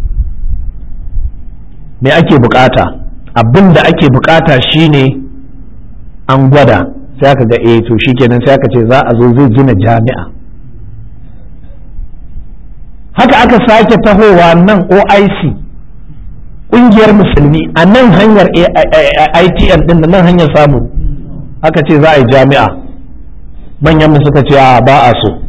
me ake bukata abin da ake bukata shine an gwada sai aka ga eh to shikenan sai aka ce za a zo zai gina jami'a haka aka sake tahowa nan oic ƙungiyar musulmi a nan hanyar itn din da nan hanyar samu aka ce za a yi jami'a manyan mu suka ce a ba a so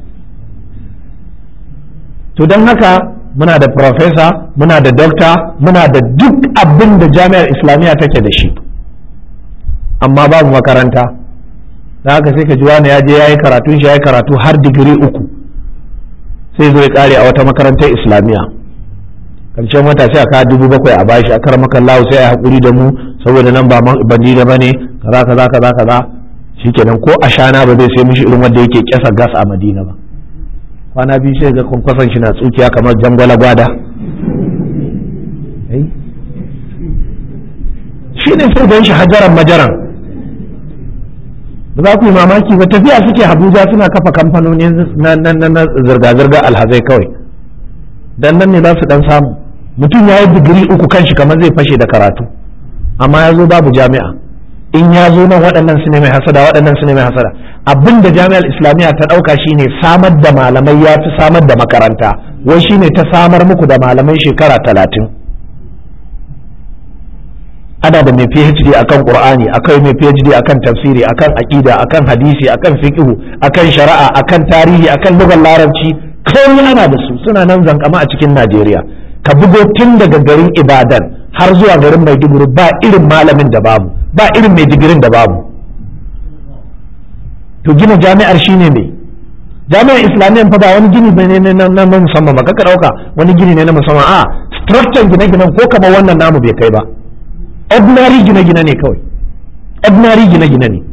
to don haka muna da profesa muna da dokta muna da duk abin da jami'ar islamiyya take da shi amma babu makaranta da haka sai ka ji wani ya je ya yi karatun shi ya yi karatu har digiri uku sai zo ya kare a wata makarantar islamiyya karshen wata sai a kawo dubu bakwai a bashi a karamakan lahu sai a haƙuri da mu saboda nan ba bandida ba ne kaza kaza kaza kaza shikenan ko a shana ba zai sai mishi irin wanda yake kyasa gas a madina ba kwana biyu sai ga kwankwason shi na tsukiya kamar jangwala gwada shi ne sai gan shi hajaran majaran ba za ku yi mamaki ba tafiya suke abuja suna kafa kamfanoni na zirga-zirga alhazai kawai dan nan ne za su dan samu mutum ya yi digiri uku kan shi kamar zai fashe da karatu amma ya zo babu jami'a in ya zo nan waɗannan su ne mai hasada waɗannan su ne mai hasada abin da jami'ar islamiyya ta ɗauka shine samar da malamai ya fi samar da makaranta wai shine ta samar muku da malamai shekara talatin ana da mai phd akan qur'ani akai mai phd akan tafsiri akan aqida akan hadisi akan fiqh akan shari'a akan tarihi akan lugar larabci kawai ana da su suna nan zankama a cikin najeriya ka bugo tun daga garin ibadan har zuwa garin maiduguri ba irin malamin da babu ba irin mai digirin da babu to gina jami'ar shine me jami'ar islamiyya fa ba wani gini bane na musamman ba kaka dauka wani gini ne na musamman a structure gine-ginen ko kamar wannan namu bai kai ba ordinary gine-gine ne kawai ordinary gine-gine ne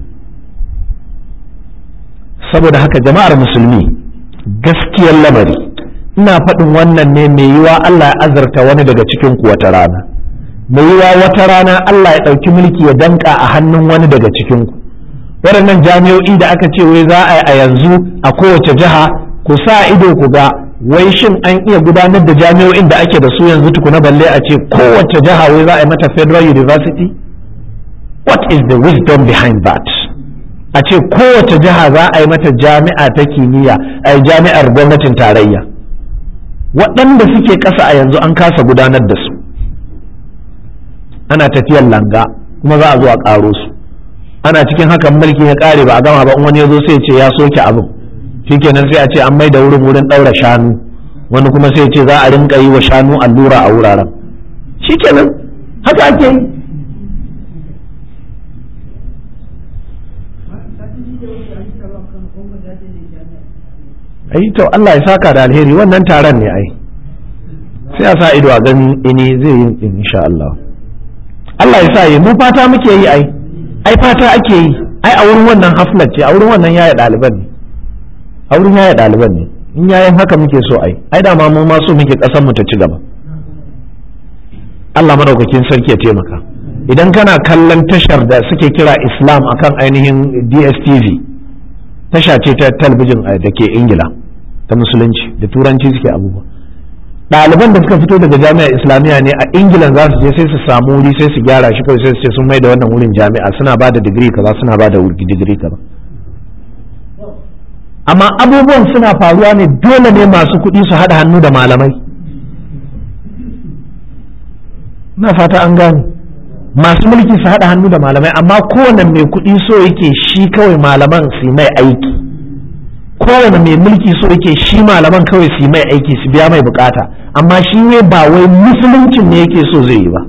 saboda haka jama'ar musulmi gaskiyar lamari ina faɗin wannan ne mai yiwa Allah ya azarta wani daga cikin ku wata rana mai yiwa wata rana Allah ya ɗauki mulki ya danka a hannun wani daga cikin ku waɗannan jami'o'i da aka ce wai za a yi a yanzu a kowace jiha ku sa ido ku ga wai shin an iya gudanar da jami'o'in da ake da su yanzu tukuna balle a ce kowace jiha wai za a yi mata federal university what is the wisdom behind that a ce kowace jiha za a yi mata jami'a ta kimiyya a yi jami'ar gwamnatin tarayya waɗanda suke ƙasa a yanzu an kasa gudanar da su ana tafiyar langa kuma za a zo a ƙaro su ana cikin hakan mulki ya ƙare ba a gama ba in wani ya zo sai ce ya soke abin shikenan sai a ce an mai da wurin wurin ɗaura shanu wani kuma sai ce za a rinka yi wa shanu allura a wuraren shikenan haka ake yi ai to Allah ya saka da alheri wannan taron ne ai sai a sa ido a gani ini zai yi insha Allah Allah ya sa yi mu fata muke yi ai ai fata ake yi ai a wurin wannan haflat ce a wurin wannan yaya ɗaliban ne a wurin yaya ɗaliban ne in yayin haka muke so ai ai da ma mu ma so muke ƙasar mu ta ci gaba Allah madaukakin sarki ya taimaka idan kana kallon tashar da suke kira Islam akan ainihin DSTV tasha ce ta talabijin da ke Ingila ta musulunci da turanci suke abubuwa ɗaliban da suka fito daga jami'ar islamiyya ne a ingilan za su je sai su samu wuri sai su gyara shi kawai sai su ce sun mai da wannan wurin jami'a suna ba da digiri kaza suna ba da digiri kaza amma abubuwan suna faruwa ne dole ne masu kuɗi su haɗa hannu da malamai na fata an gane masu mulki su haɗa hannu da malamai amma kowane mai kuɗi so yake shi kawai malaman su mai aiki kowane mai mulki so yake shi malaman kawai su mai aiki su biya mai bukata amma shi ne ba wai musuluncin ne yake so zai yi ba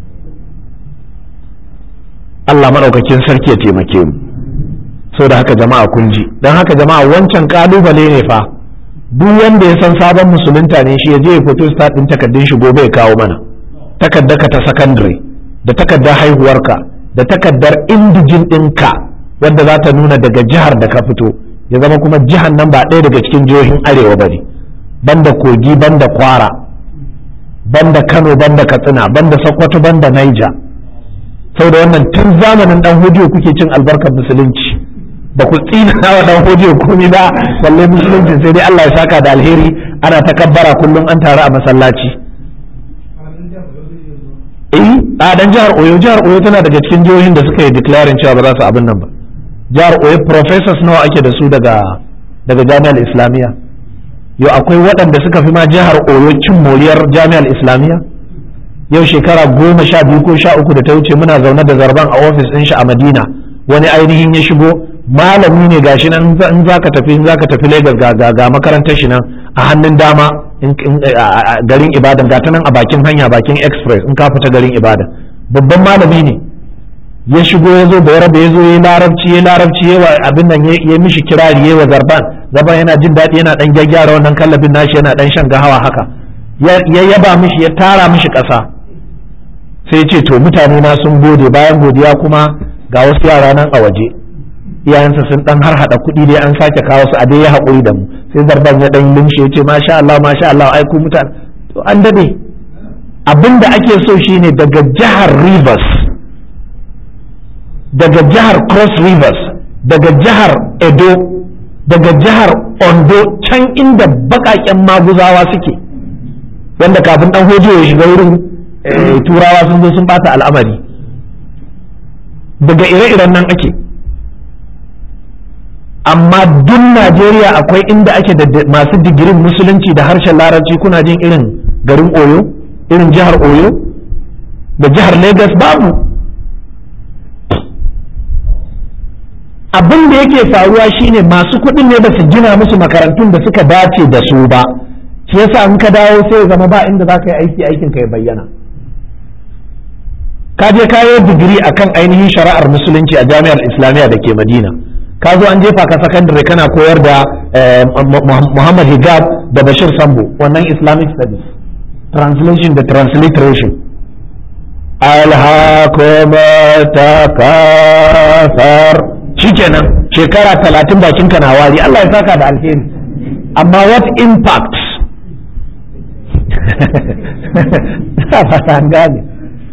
Allah maɗaukakin sarki ya taimake mu sau da haka jama'a kun ji don haka jama'a wancan kalubale ne fa duk wanda ya san sabon musulunta ne shi ya je ya fito start din takardun shi gobe ya kawo mana takardar ka ta secondary da takardar haihuwarka da takardar indijin ɗinka wadda za ta nuna daga jihar da ka fito ya zama kuma jihar nan ba ɗaya daga cikin jihohin arewa ba ne banda kogi banda kwara banda kano banda katsina banda sokoto banda naija da wannan tun zamanin dan hodiyo kuke cin albarkar musulunci ba ku tsina wa dan hodiyo komai ba balle musulunci sai dai Allah ya saka da alheri ana takabbara kullum an taru a masallaci eh a dan jihar Oyo jihar Oyo tana daga cikin jihohin da suka yi declaring cewa ba za su abin nan ba jihar Oyo professors nawa ake da su daga daga jami'ar Islamiyya yau akwai waɗanda suka fi ma jihar oyo cin moriyar jami'ar islamiyya yau shekara goma sha biyu ko sha uku da ta wuce muna zaune da zarban a ofis ɗin shi a madina wani ainihin ya shigo malami ne gashi nan in za ka tafi in za ka tafi lagos ga ga makarantar shi nan a hannun dama garin ibadan ga ta nan a bakin hanya bakin express in ka fita garin ibadan babban malami ne ya shigo ya zo da yaraba ya zo ya larabci ya larabci ya abin nan ya mishi kirari ya wa zarban zarban yana jin daɗi yana ɗan gyaggyara wannan kallabin nashi yana ɗan shan gahawa haka ya yaba mishi ya tara mishi ƙasa sai ce to mutane na sun gode bayan godiya kuma ga wasu yara nan a waje iyayensa sun dan har hada kuɗi dai an sake kawo su a dai ya haƙuri da mu sai zarban ya dan limshe ya ce masha Allah masha Allah ai ku mutane to an dade abinda ake so shine daga jihar Rivers daga jihar Cross Rivers daga jihar Edo daga jihar Ondo can inda baƙaƙen maguzawa suke wanda kafin dan hojo ya shiga wurin turawa sun zo sun bata al'amari daga ire-iren nan ake amma duk najeriya akwai inda ake da masu digirin musulunci da harshen larabci kuna jin irin garin oyo irin jihar oyo da jihar lagos babu abin da yake faruwa shine masu kuɗin ne ba su gina musu makarantun da suka dace da su ba shi yasa in ka dawo sai zama ba inda za ka yi aiki aikin ka ya bayyana ka je kayo digiri akan ainihin shari'ar musulunci a jami'ar islamiyya da ke madina ka zo an jefa ka sakandare kana koyar da muhammad hijab da bashir sambo wannan islamic studies translation da transliteration alhakuma takasar shikenan shekara talatin bakin ka na wari Allah ya saka da alheri amma what impact an gane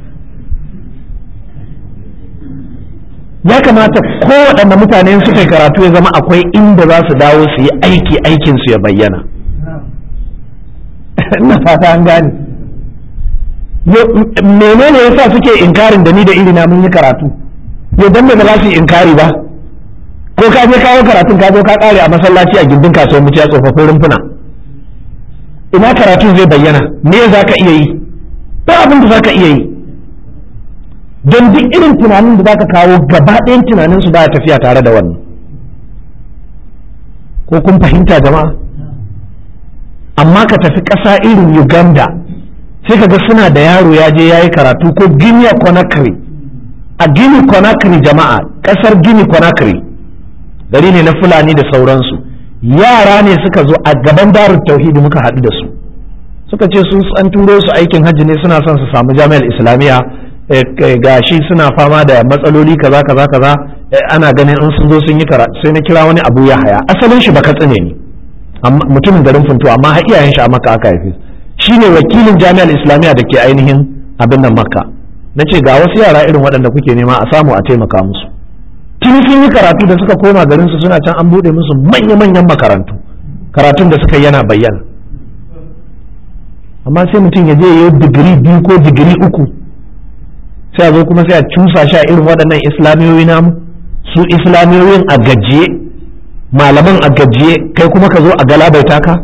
ya kamata kowaɗanne mutane suka yi karatu ya zama akwai inda za su dawo su yi aiki aikinsu ya bayyana ina fata an gane menene yasa suke inkarin da ni da irina mun yi karatu yau dan ba za su yi inkari ba ko ka je kawo karatun ka zo ka kare a masallaci a gindin kasuwar mu ya tsofaffin rumfuna ina karatun zai bayyana me za ka iya yi ba abin da za ka iya yi don duk irin tunanin da za ka kawo gaba ɗayan tunanin su baya tafiya tare da wannan ko kun fahimta jama'a amma ka tafi ƙasa irin uganda sai ka ga suna da yaro ya je ya yi karatu ko guinea conakry a guinea conakry jama'a ƙasar guinea conakry gari ne na fulani da sauransu yara ne suka zo a gaban darul tauhidi muka haɗu da su suka ce su an turo su aikin hajji ne suna son su samu jami'ar islamiyya gashi suna fama da matsaloli kaza kaza kaza ana ganin in sun zo sun yi karatu sai na kira wani abu ya haya asalin shi baka tsine ne mutumin garin funto amma har iyayen shi a maka aka haife shine wakilin jami'ar islamiyya da ke ainihin abin nan makka na ce ga wasu yara irin waɗanda kuke nema a samu a taimaka musu tun sun yi karatu da suka koma garin su suna can an buɗe musu manya-manyan makarantu karatun da suka yana bayyana amma sai mutum ya je yi digiri biyu ko digiri uku sai a zo kuma sai a cusa shi a irin waɗannan islamiyoyi namu su islamiyoyin a gajiye malaman a gajiye kai kuma ka zo a galabaita ka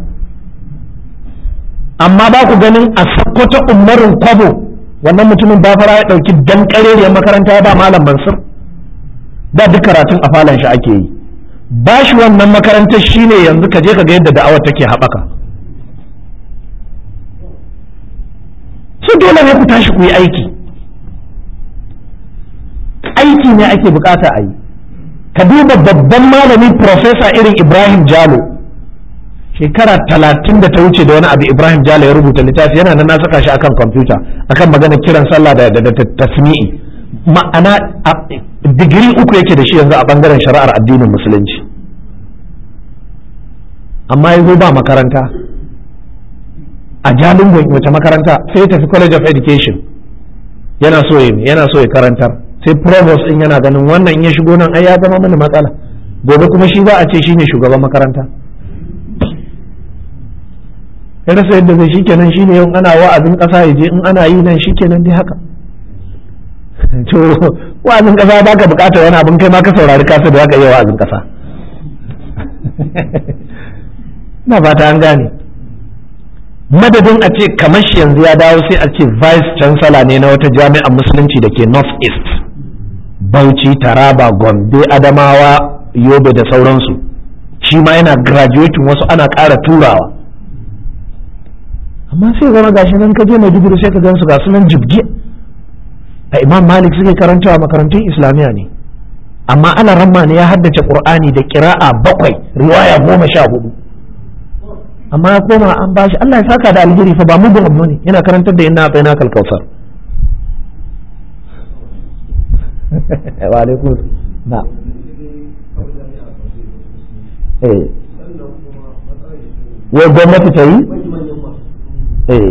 amma ba ku ganin a sakkwata umarin kwabo wannan mutumin bafara ya ɗauki dan ƙarerriyar makaranta ya ba malam mansur da duk karatun a falon shi ake yi ba shi wannan makarantar shine yanzu ka je ka ga yadda da'awar take haɓaka su dole ne ku tashi ku yi aiki aiki ne ake bukata a yi ka duba babban malami profesa irin ibrahim jalo shekara talatin da ta wuce da wani abu ibrahim jalo ya rubuta littafi yana nan na saka shi akan kwamfuta akan maganar kiran sallah da tasmi'i ma'ana digiri uku yake da shi yanzu a bangaren shari'ar addinin musulunci amma ya zo ba makaranta a jalingon wace makaranta sai ya tafi college of education yana so ya yana so ya karantar sai provost din yana ganin wannan in ya shigo nan ai ya zama mana matsala gobe kuma shi za a ce shine shugaban makaranta ya rasa yadda zai shikenan shine yau ana wa'azin kasa ya je in ana yi nan shikenan dai haka to wa'azin kasa ba ka bukatar wani abin kai ma ka saurari kasa da zaka iya wa'azin kasa na fata an gane madadin a ce kamar shi yanzu ya dawo sai a ce vice chancellor ne na wata jami'ar musulunci da ke north east bauchi taraba gombe adamawa yobe da sauransu shi ma yana graduating wasu ana ƙara turawa amma sai zama gashi nan ka je maiduguri sai ka gan su ga sunan jibge a imam malik suke karantawa makarantun islamiyya ne amma ala ramma ne ya haddace qur'ani da kira'a bakwai riwaya goma sha hudu amma ya koma an bashi Allah ya saka da alheri fa ba mu abu ne yana karantar da inna bayna kal kausar wa alaikum na eh wai gwamnati ta yi eh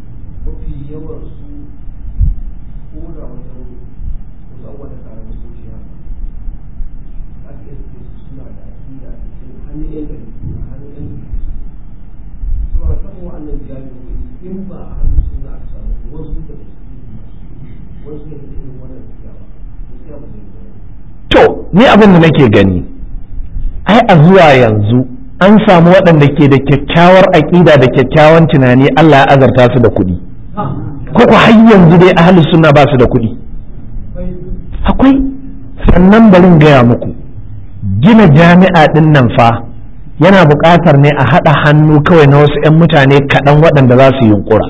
to ni abin da nake gani ai a zuwa yanzu an samu waɗanda ke da kyakkyawar aƙida da kyakkyawan tunani Allah ya azarta su da kuɗi ko ku har yanzu dai ahlus sunna ba su da kuɗi akwai sannan barin gaya muku gina jami'a ɗin nan fa yana buƙatar ne a haɗa hannu kawai na wasu 'yan mutane kaɗan waɗanda za su yunƙura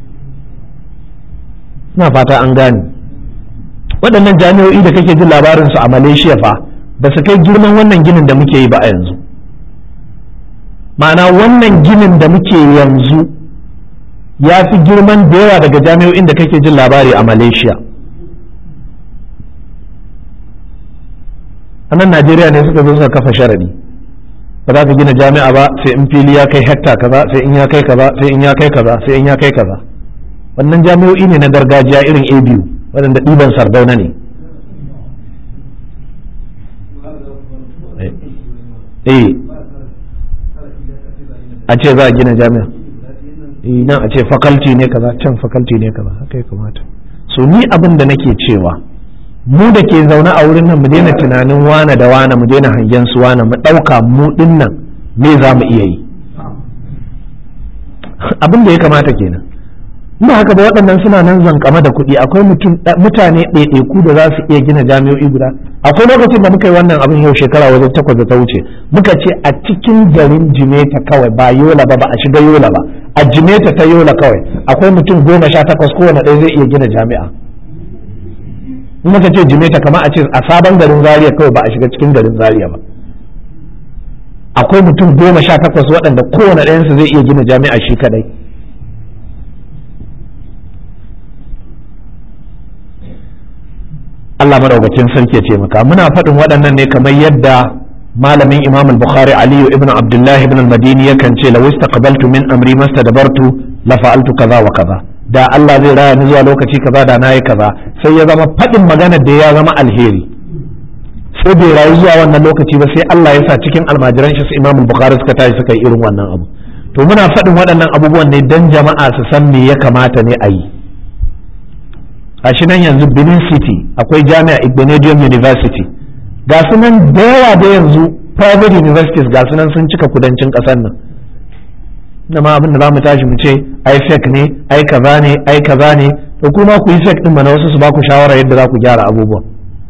ina fata an gane waɗannan jami'o'i da kake jin labarinsu a malaysia fa ba su kai girman wannan ginin da muke yi ba a yanzu ma'ana wannan ginin da muke yanzu ya fi girman da yawa daga jami'o'in da kake jin labari a malaysia a nan najeriya ne suka zo suka kafa sharadi ba za ka gina jami'a ba sai in fili ya kai hekta kaza sai in ya kai kaza sai in ya kai kaza sai in ya kai kaza wannan jami'o'i ne na gargajiya irin a biyu waɗanda ɗiban sardauna ne eh a ce za a gina jami'a nan a ce faculty ne kaza can faculty ne kaza haka ya kamata so ni abin da nake cewa mu da ke zaune a wurin nan mu daina tunanin wane da wane mu daina hangen su wane mu ɗauka mu ɗin nan me za mu iya yi abin da ya kamata kenan ba haka ba waɗannan suna nan zankama da kuɗi akwai mutane ɗaiɗaiku da za su iya gina jami'o'i guda akwai lokacin da muka yi wannan abin yau shekara wajen takwas da ta wuce muka ce a cikin garin jimeta kawai ba yola ba ba a shiga yola ba a jimeta ta yola kawai akwai mutum goma sha takwas kowane ɗaya zai iya gina jami'a in muka ce jimeta kamar a ce a sabon garin zaria kawai ba a shiga cikin garin zaria ba akwai mutum goma sha takwas waɗanda kowane ɗayansu zai iya gina jami'a shi kadai Allah madaukakin sarki ya taimaka muna faɗin waɗannan ne kamar yadda malamin Imam al-Bukhari Ali ibn Abdullah ibn al-Madini yakan ce law istaqbaltu min amri mastadbartu la fa'altu kaza wa kaza da Allah zai raya ni zuwa lokaci kaza da nayi kaza sai ya zama faɗin maganar da ya zama alheri sai bai rayu zuwa wannan lokaci ba sai Allah ya sa cikin almajiran shi su Imam al-Bukhari suka tashi suka yi irin wannan abu to muna faɗin waɗannan abubuwan ne dan jama'a su san me ya kamata ne a yi a shi nan yanzu benin city akwai jami'a igbinedium university ga su nan da yawa da yanzu private universities ga su nan sun cika kudancin ƙasar nan da ma abin da za mu tashi mu ce ai fake ne ai kaza ne ai kaza ne to kuma ku yi fake din mana wasu su ba ku shawara yadda za ku gyara abubuwan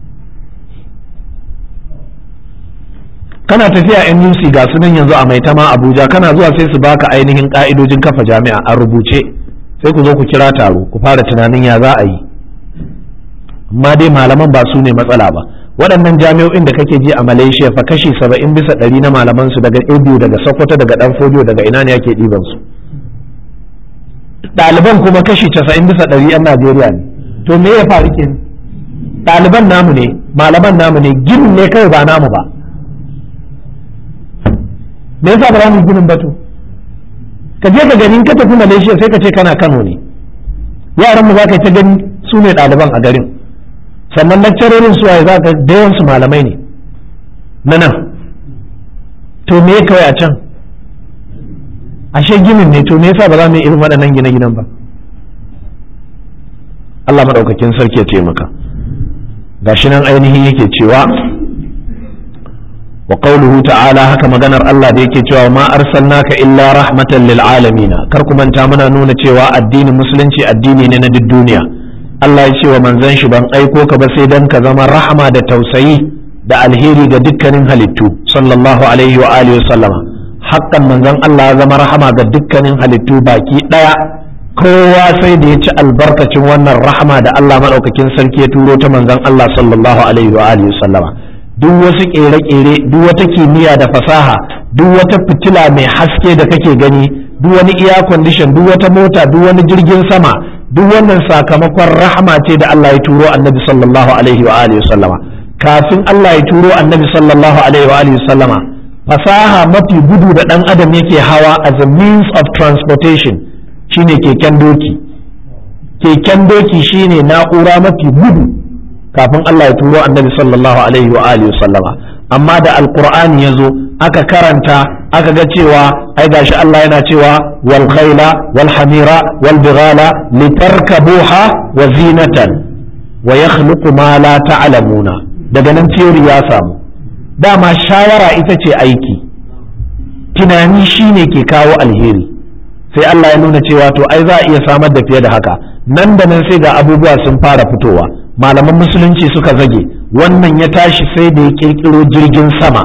kana tafiya NUC ga su nan yanzu a maitama Abuja kana zuwa sai su baka ainihin ka'idojin kafa jami'a a rubuce sai ku zo ku kira taro ku fara tunanin ya za a yi amma dai malaman ba su ne matsala ba waɗannan jami'o'in da kake ji a malaysia fa kashi saba'in bisa ɗari na malaman su daga abu daga sokoto daga ɗan fodiyo daga ina ne ake ɗiban su ɗaliban kuma kashi casa'in bisa ɗari yan najeriya ne to me ya faru ke ɗaliban namu ne malaman namu ne ginin ne kawai ba namu ba me yasa ba za mu ginin batu ka je ka gani ka tafi malaysia sai ka ce kana kano ne yaran mu za ka ta gani su ne ɗaliban a garin sannan lakcarorin su waye za ka dayan su malamai ne na nan to me kawai a can ashe ginin ne to me yasa ba za mu yi irin waɗannan gine-ginen ba Allah maɗaukakin sarki ya taimaka gashi nan ainihin yake cewa wa qawluhu ta'ala haka maganar Allah da yake cewa ma arsalnaka illa rahmatan lil alamin kar ku manta muna nuna cewa addinin musulunci addini ne na duk duniya Allah ya ce wa manzon shi ban aiko ka ba sai dan ka zama rahama da tausayi da alheri ga dukkanin halittu sallallahu alaihi wa alihi wa sallama haƙƙan manzon Allah ya zama rahama ga dukkanin halittu baki ɗaya kowa sai da ya ci albarkacin wannan rahama da Allah maɗaukakin sarki ya turo ta manzon Allah sallallahu alaihi wa alihi sallama duk wasu ƙere-ƙere duk wata kimiyya da fasaha duk wata fitila mai haske da kake gani duk wani air condition duk wata mota duk wani jirgin sama duk wannan sakamakon rahama ce da Allah ya turo annabi sallallahu alaihi wa alihi sallama kafin Allah ya turo annabi sallallahu alaihi wa alihi sallama fasaha mafi gudu da ɗan adam yake hawa as a means of transportation shine keken doki keken doki shine na'ura mafi gudu kafin Allah ya turo annabi sallallahu alaihi wa alihi sallama amma da alqur'ani yazo aka karanta aka ga cewa ai gashi Allah yana cewa wal khayla wal hamira wal bighala litarkabuha wa zinatan wa yakhluqu ma la ta'lamuna daga nan theory ya samu dama shawara ita ce aiki tunani shine ke kawo alheri sai Allah ya nuna cewa to ai za a iya samar da fiye da haka nan da nan sai ga abubuwa sun fara fitowa malaman musulunci suka zage wannan ya tashi sai da ya kirkiro jirgin sama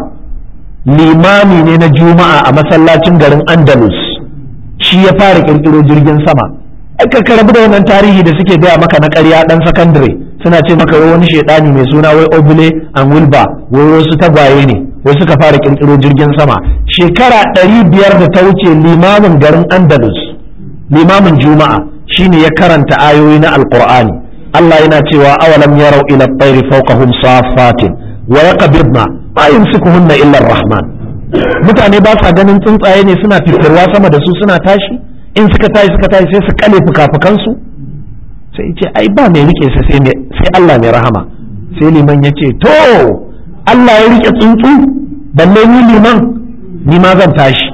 limami ne na juma'a a masallacin garin andalus shi ya fara kirkiro jirgin sama aka karabu da wannan tarihi da suke gaya maka na ƙarya dan sakandare suna ce maka wai wani shaidani mai suna wai obule an wilba wai wasu tagwaye ne wai suka fara kirkiro jirgin sama shekara ɗari biyar da ta wuce limamin garin andalus limamin juma'a shine ya karanta ayoyi na alqur'ani Allah yana cewa awalam yarau ila at-tayri fawqahum safatin wa yaqbidna ma yumsikuhunna illa ar-rahman mutane ba sa ganin tsuntsaye ne suna fitirwa sama da su suna tashi in suka tashi suka tashi sai su kale fuka-fukansu sai ce ai ba mai rike sa sai Allah mai rahama sai liman ya ce to Allah ya rike tsuntsu balle ni liman ni ma zan tashi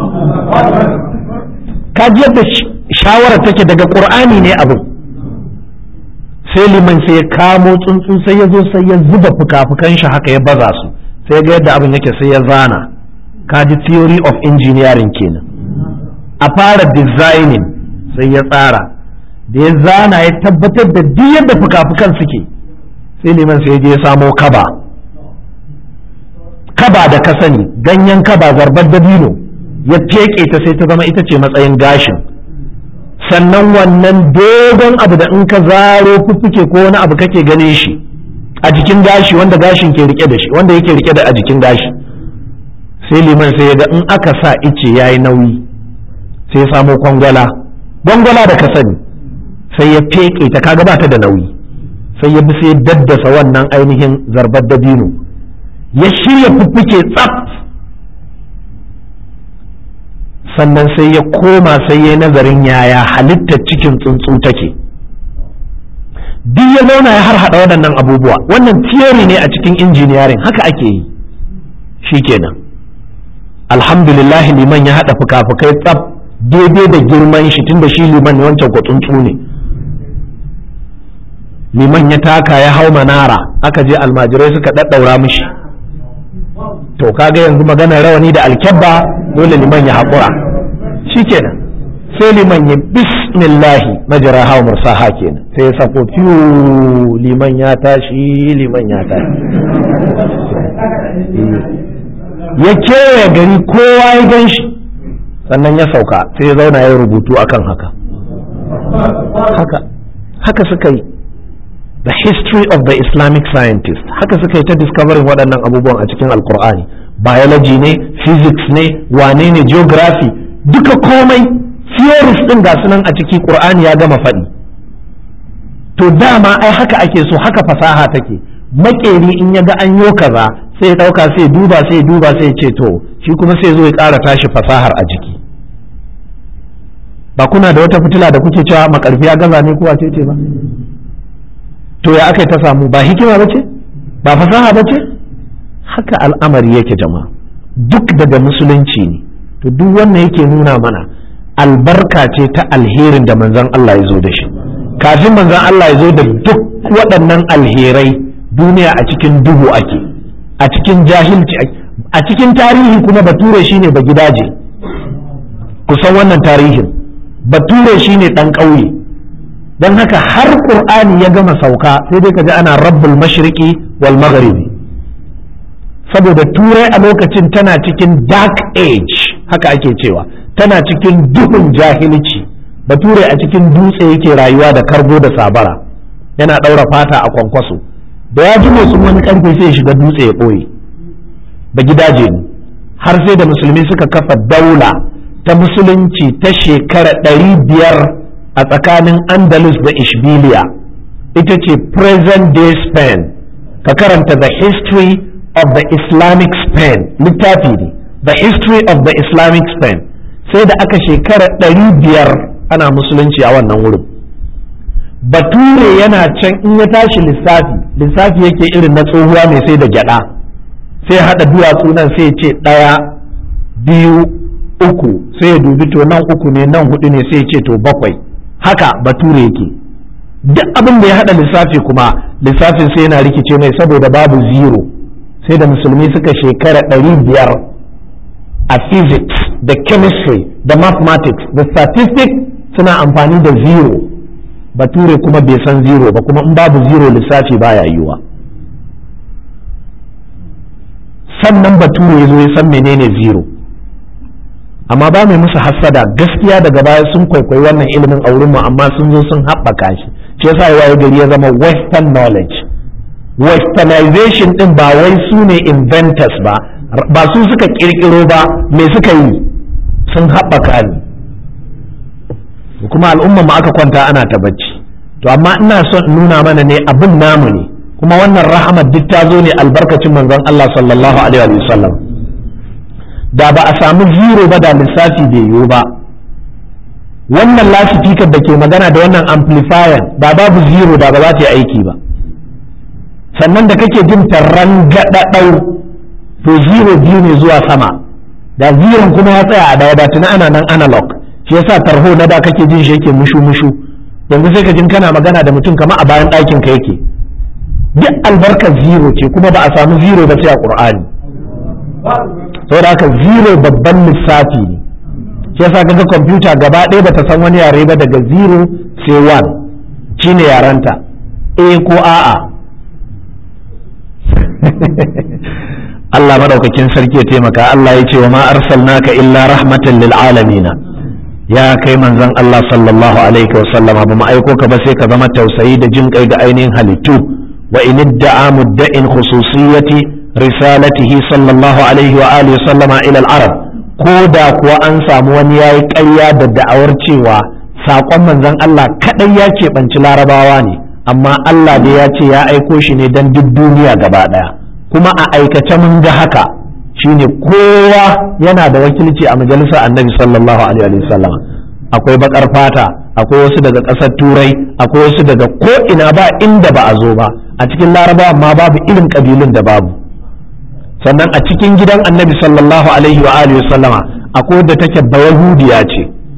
ka ji yadda shawara take daga qur'ani ne abu sai liman sai ya kamo tsuntsu sai ya zo sai ya zuba fuka-fukan shi haka ya baza su sai ga yadda abin yake sai ya zana ka ji theory of engineering kenan a fara designing sai ya tsara da ya zana ya tabbatar da duk yadda fuka-fukan suke sai liman sai je ya samo kaba kaba da ka sani ganyen kaba zarbar dabino ya feke ta sai ta zama ita ce matsayin gashin sannan wannan dogon abu da in ka zaro fuffuke ko wani abu kake gane shi a jikin gashi wanda gashin ke rike da shi wanda yake rike da a jikin gashi sai liman sai ya ga in aka sa ice yayi nauyi sai ya samo kwangwala gwangwala da ka sani sai ya feke ta kaga ba ta da nauyi sai ya bi sai ya daddasa wannan ainihin zarbar dabino ya shirya fuffuke tsaf sannan sai ya koma sai ya nazarin yaya halittar cikin tsuntsu take duk ya zauna ya har hada waɗannan abubuwa wannan theory ne a cikin injiniyarin haka ake yi shikenan alhamdulillah liman ya haɗa fuka-fukai tsaf daidai da girman shi tunda shi liman ne wancan tsuntsu ne liman ya taka ya hau manara aka je almajirai suka ɗaɗɗaura mishi to kaga yanzu maganar rawani da alkyabba dole liman ya haƙura shikenan sai liman ya bismillahi majara hawa mursaha kenan sai ya sako fiyu liman ya tashi liman ya tashi ya kewaye gari kowa ya gan shi sannan ya sauka sai ya zauna ya rubutu akan haka haka haka suka yi the history of the islamic scientist haka suka yi ta discovering waɗannan abubuwan a cikin alkur'ani biology ne physics ne wane ne geography duka komai theories ɗin ga sunan a ciki ƙur'ani ya gama faɗi to dama ai haka ake so haka fasaha take makeri in ya ga an yo kaza sai ya ɗauka sai duba sai duba sai ce to shi kuma sai zo ya ƙara tashi fasahar a jiki ba kuna da wata fitila da kuke cewa makarfi ya gaza ne ko wace ce ba to ya aka ta samu ba hikima ba ce ba fasaha ba ce haka al'amari yake jama'a duk daga musulunci ne to duk wannan yake nuna mana albarka ce ta alherin da manzon Allah ya zo da shi kafin manzon Allah ya zo da duk waɗannan alherai duniya a cikin duhu ake a cikin jahilci a cikin tarihi kuma bature shine ba gidaje kusan wannan tarihin bature shine ɗan ƙauye don haka har ƙur'ani ya gama sauka sai dai ka ji ana rabbul mashriqi wal maghribi saboda turai a lokacin tana cikin dark age haka ake cewa tana cikin duhun jahilci bature a cikin dutse yake rayuwa da kargo da sabara yana ɗaura fata a kwankwaso da ya ji sun wani karfe sai ya shiga dutse ya ɓoye ba gidaje ne har sai da musulmi suka kafa daula ta musulunci ta shekara ɗari biyar a tsakanin andalus da ishbiliya ita ce present day spain ka karanta the history of the islamic spain littafi ne the history of the islamic spain sai da aka shekara ɗari biyar ana musulunci a wannan wurin bature yana can in ya tashi lissafi lissafi yake irin na tsohuwa mai sai da gyada sai haɗa duwatsu nan sai ce ɗaya biyu uku sai ya dubi to nan uku ne nan hudu ne sai ce to bakwai haka bature yake duk abin da ya haɗa lissafi kuma lissafin sai yana rikice mai saboda babu zero sai da musulmi suka shekara ɗari biyar a physics da chemistry da mathematics da statistics suna amfani da zero bature kuma bai san zero ba kuma in babu zero lissafi baya yiwuwa sannan bature ya zo ya san menene zero amma ba mai musu hassada gaskiya daga baya sun kwaikwayi wannan ilimin a wurinmu amma sun zo sun haɓaka shi shi yasa ya waye gari ya zama western knowledge westernization din ba wai su ne inventors ba ba su suka kirkiro ba me suka yi sun haɓaka ne kuma al'umma ma aka kwanta ana ta bacci to amma ina son nuna mana ne abin namu ne kuma wannan rahamar duk ta zo ne albarkacin manzon Allah sallallahu alaihi wa sallam da ba a samu zero ba da lissafi bai yiwu ba wannan lasifikar da ke magana da wannan amplifier da babu zero da ba za ta yi aiki ba sannan da kake jin tarran gaɗaɗau to zero biyu ne zuwa sama da zero kuma ya tsaya a daya da tuna ana nan analog shi yasa tarho na da kake jin shi yake mushu mushu yanzu sai ka jin kana magana da mutum kamar a bayan ɗakin ka yake duk albarkar zero ce kuma ba a samu zero ba sai a ƙur'ani saboda haka zero babban lissafi ne shi yasa kaga kwamfuta gaba ɗaya bata san wani yare ba daga zero sai one shine yaranta a ko a'a Allah madaukakin sarki ya taimaka Allah ya ce wa ma arsalnaka illa rahmatan lil alamin ya kai manzon Allah sallallahu alaihi wa sallama ba mu aiko ka ba sai ka zama tausayi da jin kai ga ainihin halittu wa in idda'a mudda'in khususiyati risalatihi sallallahu alaihi wa alihi sallama ila al-arab ko da kuwa an samu wani yayi ƙarya da da'awar cewa saƙon manzon Allah kadai ya keɓanci larabawa ne amma Allah dai ya ce ya aiko shi ne don duk duniya gaba ɗaya kuma a aikace mun ga haka shine kowa yana da wakilci a majalisar annabi sallallahu alaihi wa sallam akwai bakar fata akwai wasu daga ƙasar turai akwai wasu daga ko ina ba inda ba a zo ba a cikin larabawa ma babu irin ƙabilun da babu sannan a cikin gidan annabi sallallahu alaihi wa alihi sallama akwai wadda take bayahudiya ce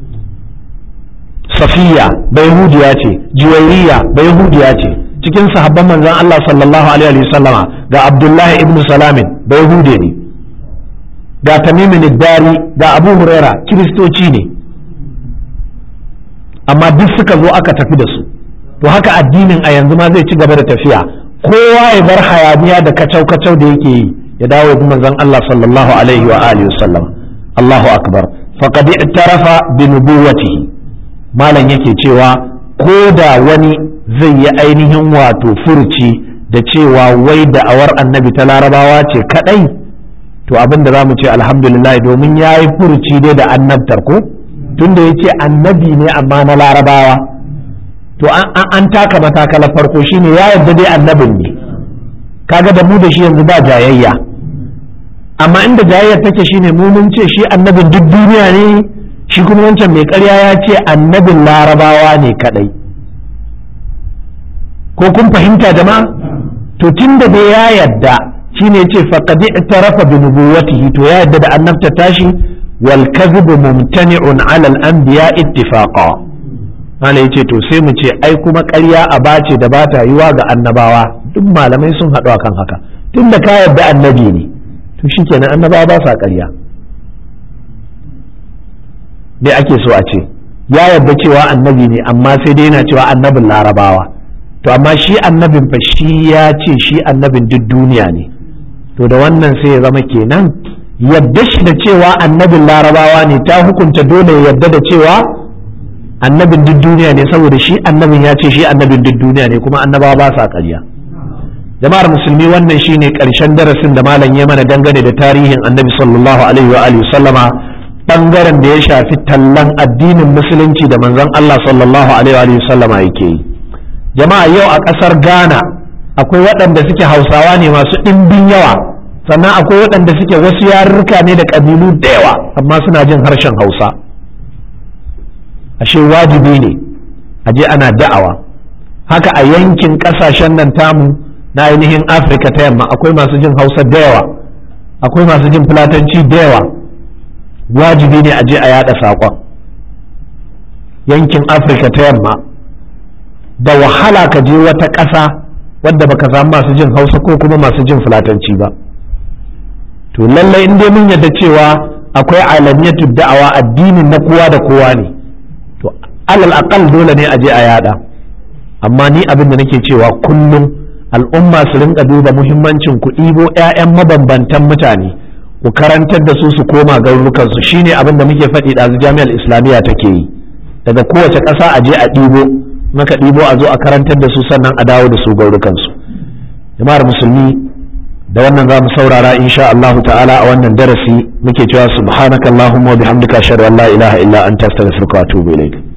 safiya bayahudiya ce juwairiya bayahudiya ce cikin sahabban manzon Allah sallallahu alaihi wa sallama ga abdullahi ibn salamin bayahude ne ga tamimin dari ga abu huraira kiristoci ne amma duk suka zo aka tafi da su to haka addinin a yanzu ma zai ci gaba da tafiya kowa ya bar hayaniya da kacau-kacau da yake yi ya dawo bi manzon Allah sallallahu alaihi wa alihi wasallam Allahu akbar faqad i'tarafa bi nubuwwatihi malam yake cewa ko da wani zai yi ainihin wato furci da cewa wai da'awar annabi ta larabawa ce kadai to abin da zamu ce alhamdulillah domin yayi furci dai da annabtar ko tunda yace annabi ne amma na larabawa to an taka matakalar farko shine ya yarda dai annabin ne kaga da mu da shi yanzu ba jayayya amma inda jayayyar take shine mu mun ce shi annabin duk duniya ne shi kuma wancan mai ƙarya ya ce annabin larabawa ne kadai ko kun fahimta jama'a to tunda dai ya yarda shine ce faqad i'tarafa bi nubuwwatihi to ya yarda da annabta tashi wal kadhibu mumtani'un 'ala al-anbiya ittifaqa Allah ya ce to sai mu ce ai kuma ƙarya a bace da bata yiwa ga annabawa duk malamai sun haɗu akan haka tun da ka yarda annabi ne to to shikenan annabawa ba sa ƙarya me ake so a ce ya yarda cewa annabi ne amma sai dai yana cewa annabin larabawa to amma shi annabin fa shi ya ce shi annabin duk duniya ne to da wannan sai ya zama kenan yadda shi da cewa annabin larabawa ne ta hukunta dole ya yadda da cewa annabin duk duniya ne saboda shi annabin ya ce shi annabin duk duniya ne kuma annabawa ba sa ƙarya jama'ar musulmi wannan shine ƙarshen darasin da malam ya mana dangane da tarihin annabi sallallahu alaihi wa alihi sallama bangaren da ya shafi tallan addinin musulunci da manzon Allah sallallahu alaihi wa sallama yake yi jama'a yau a ƙasar Ghana akwai waɗanda suke hausawa ne masu ɗimbin yawa sannan akwai waɗanda suke wasu yarurruka ne da ƙabilu da yawa amma suna jin harshen hausa ashe wajibi ne a je ana da'awa haka a yankin ƙasashen nan tamu na ainihin afirka ta yamma akwai masu jin hausa da yawa akwai masu jin fulatanci da yawa wajibi ne a je a yada saƙon yankin afirka ta yamma da wahala ka je wata ƙasa wadda baka samu masu jin hausa ko kuma masu jin fulatanci ba to lallai in dai mun yadda cewa akwai alamiyatu da'awa addinin na kowa da kowa ne to alal aqal dole ne a je a yada amma ni abin da nake cewa kullum al'umma su rinka duba muhimmancin ku ɗibo 'ya'yan mabambantan mutane ku karantar da su su koma garurukan su shine abin da muke faɗi ɗazu jami'ar islamiyya take yi daga kowace ƙasa a je a ɗibo maka ɗibo a zo a karantar da su sannan a dawo da su gaurukansu jama'ar musulmi da wannan za mu saurara insha Allahu ta'ala a wannan darasi muke cewa subhanakallahumma wa bihamdika ashhadu an la ilaha illa anta astaghfiruka wa atubu ilayk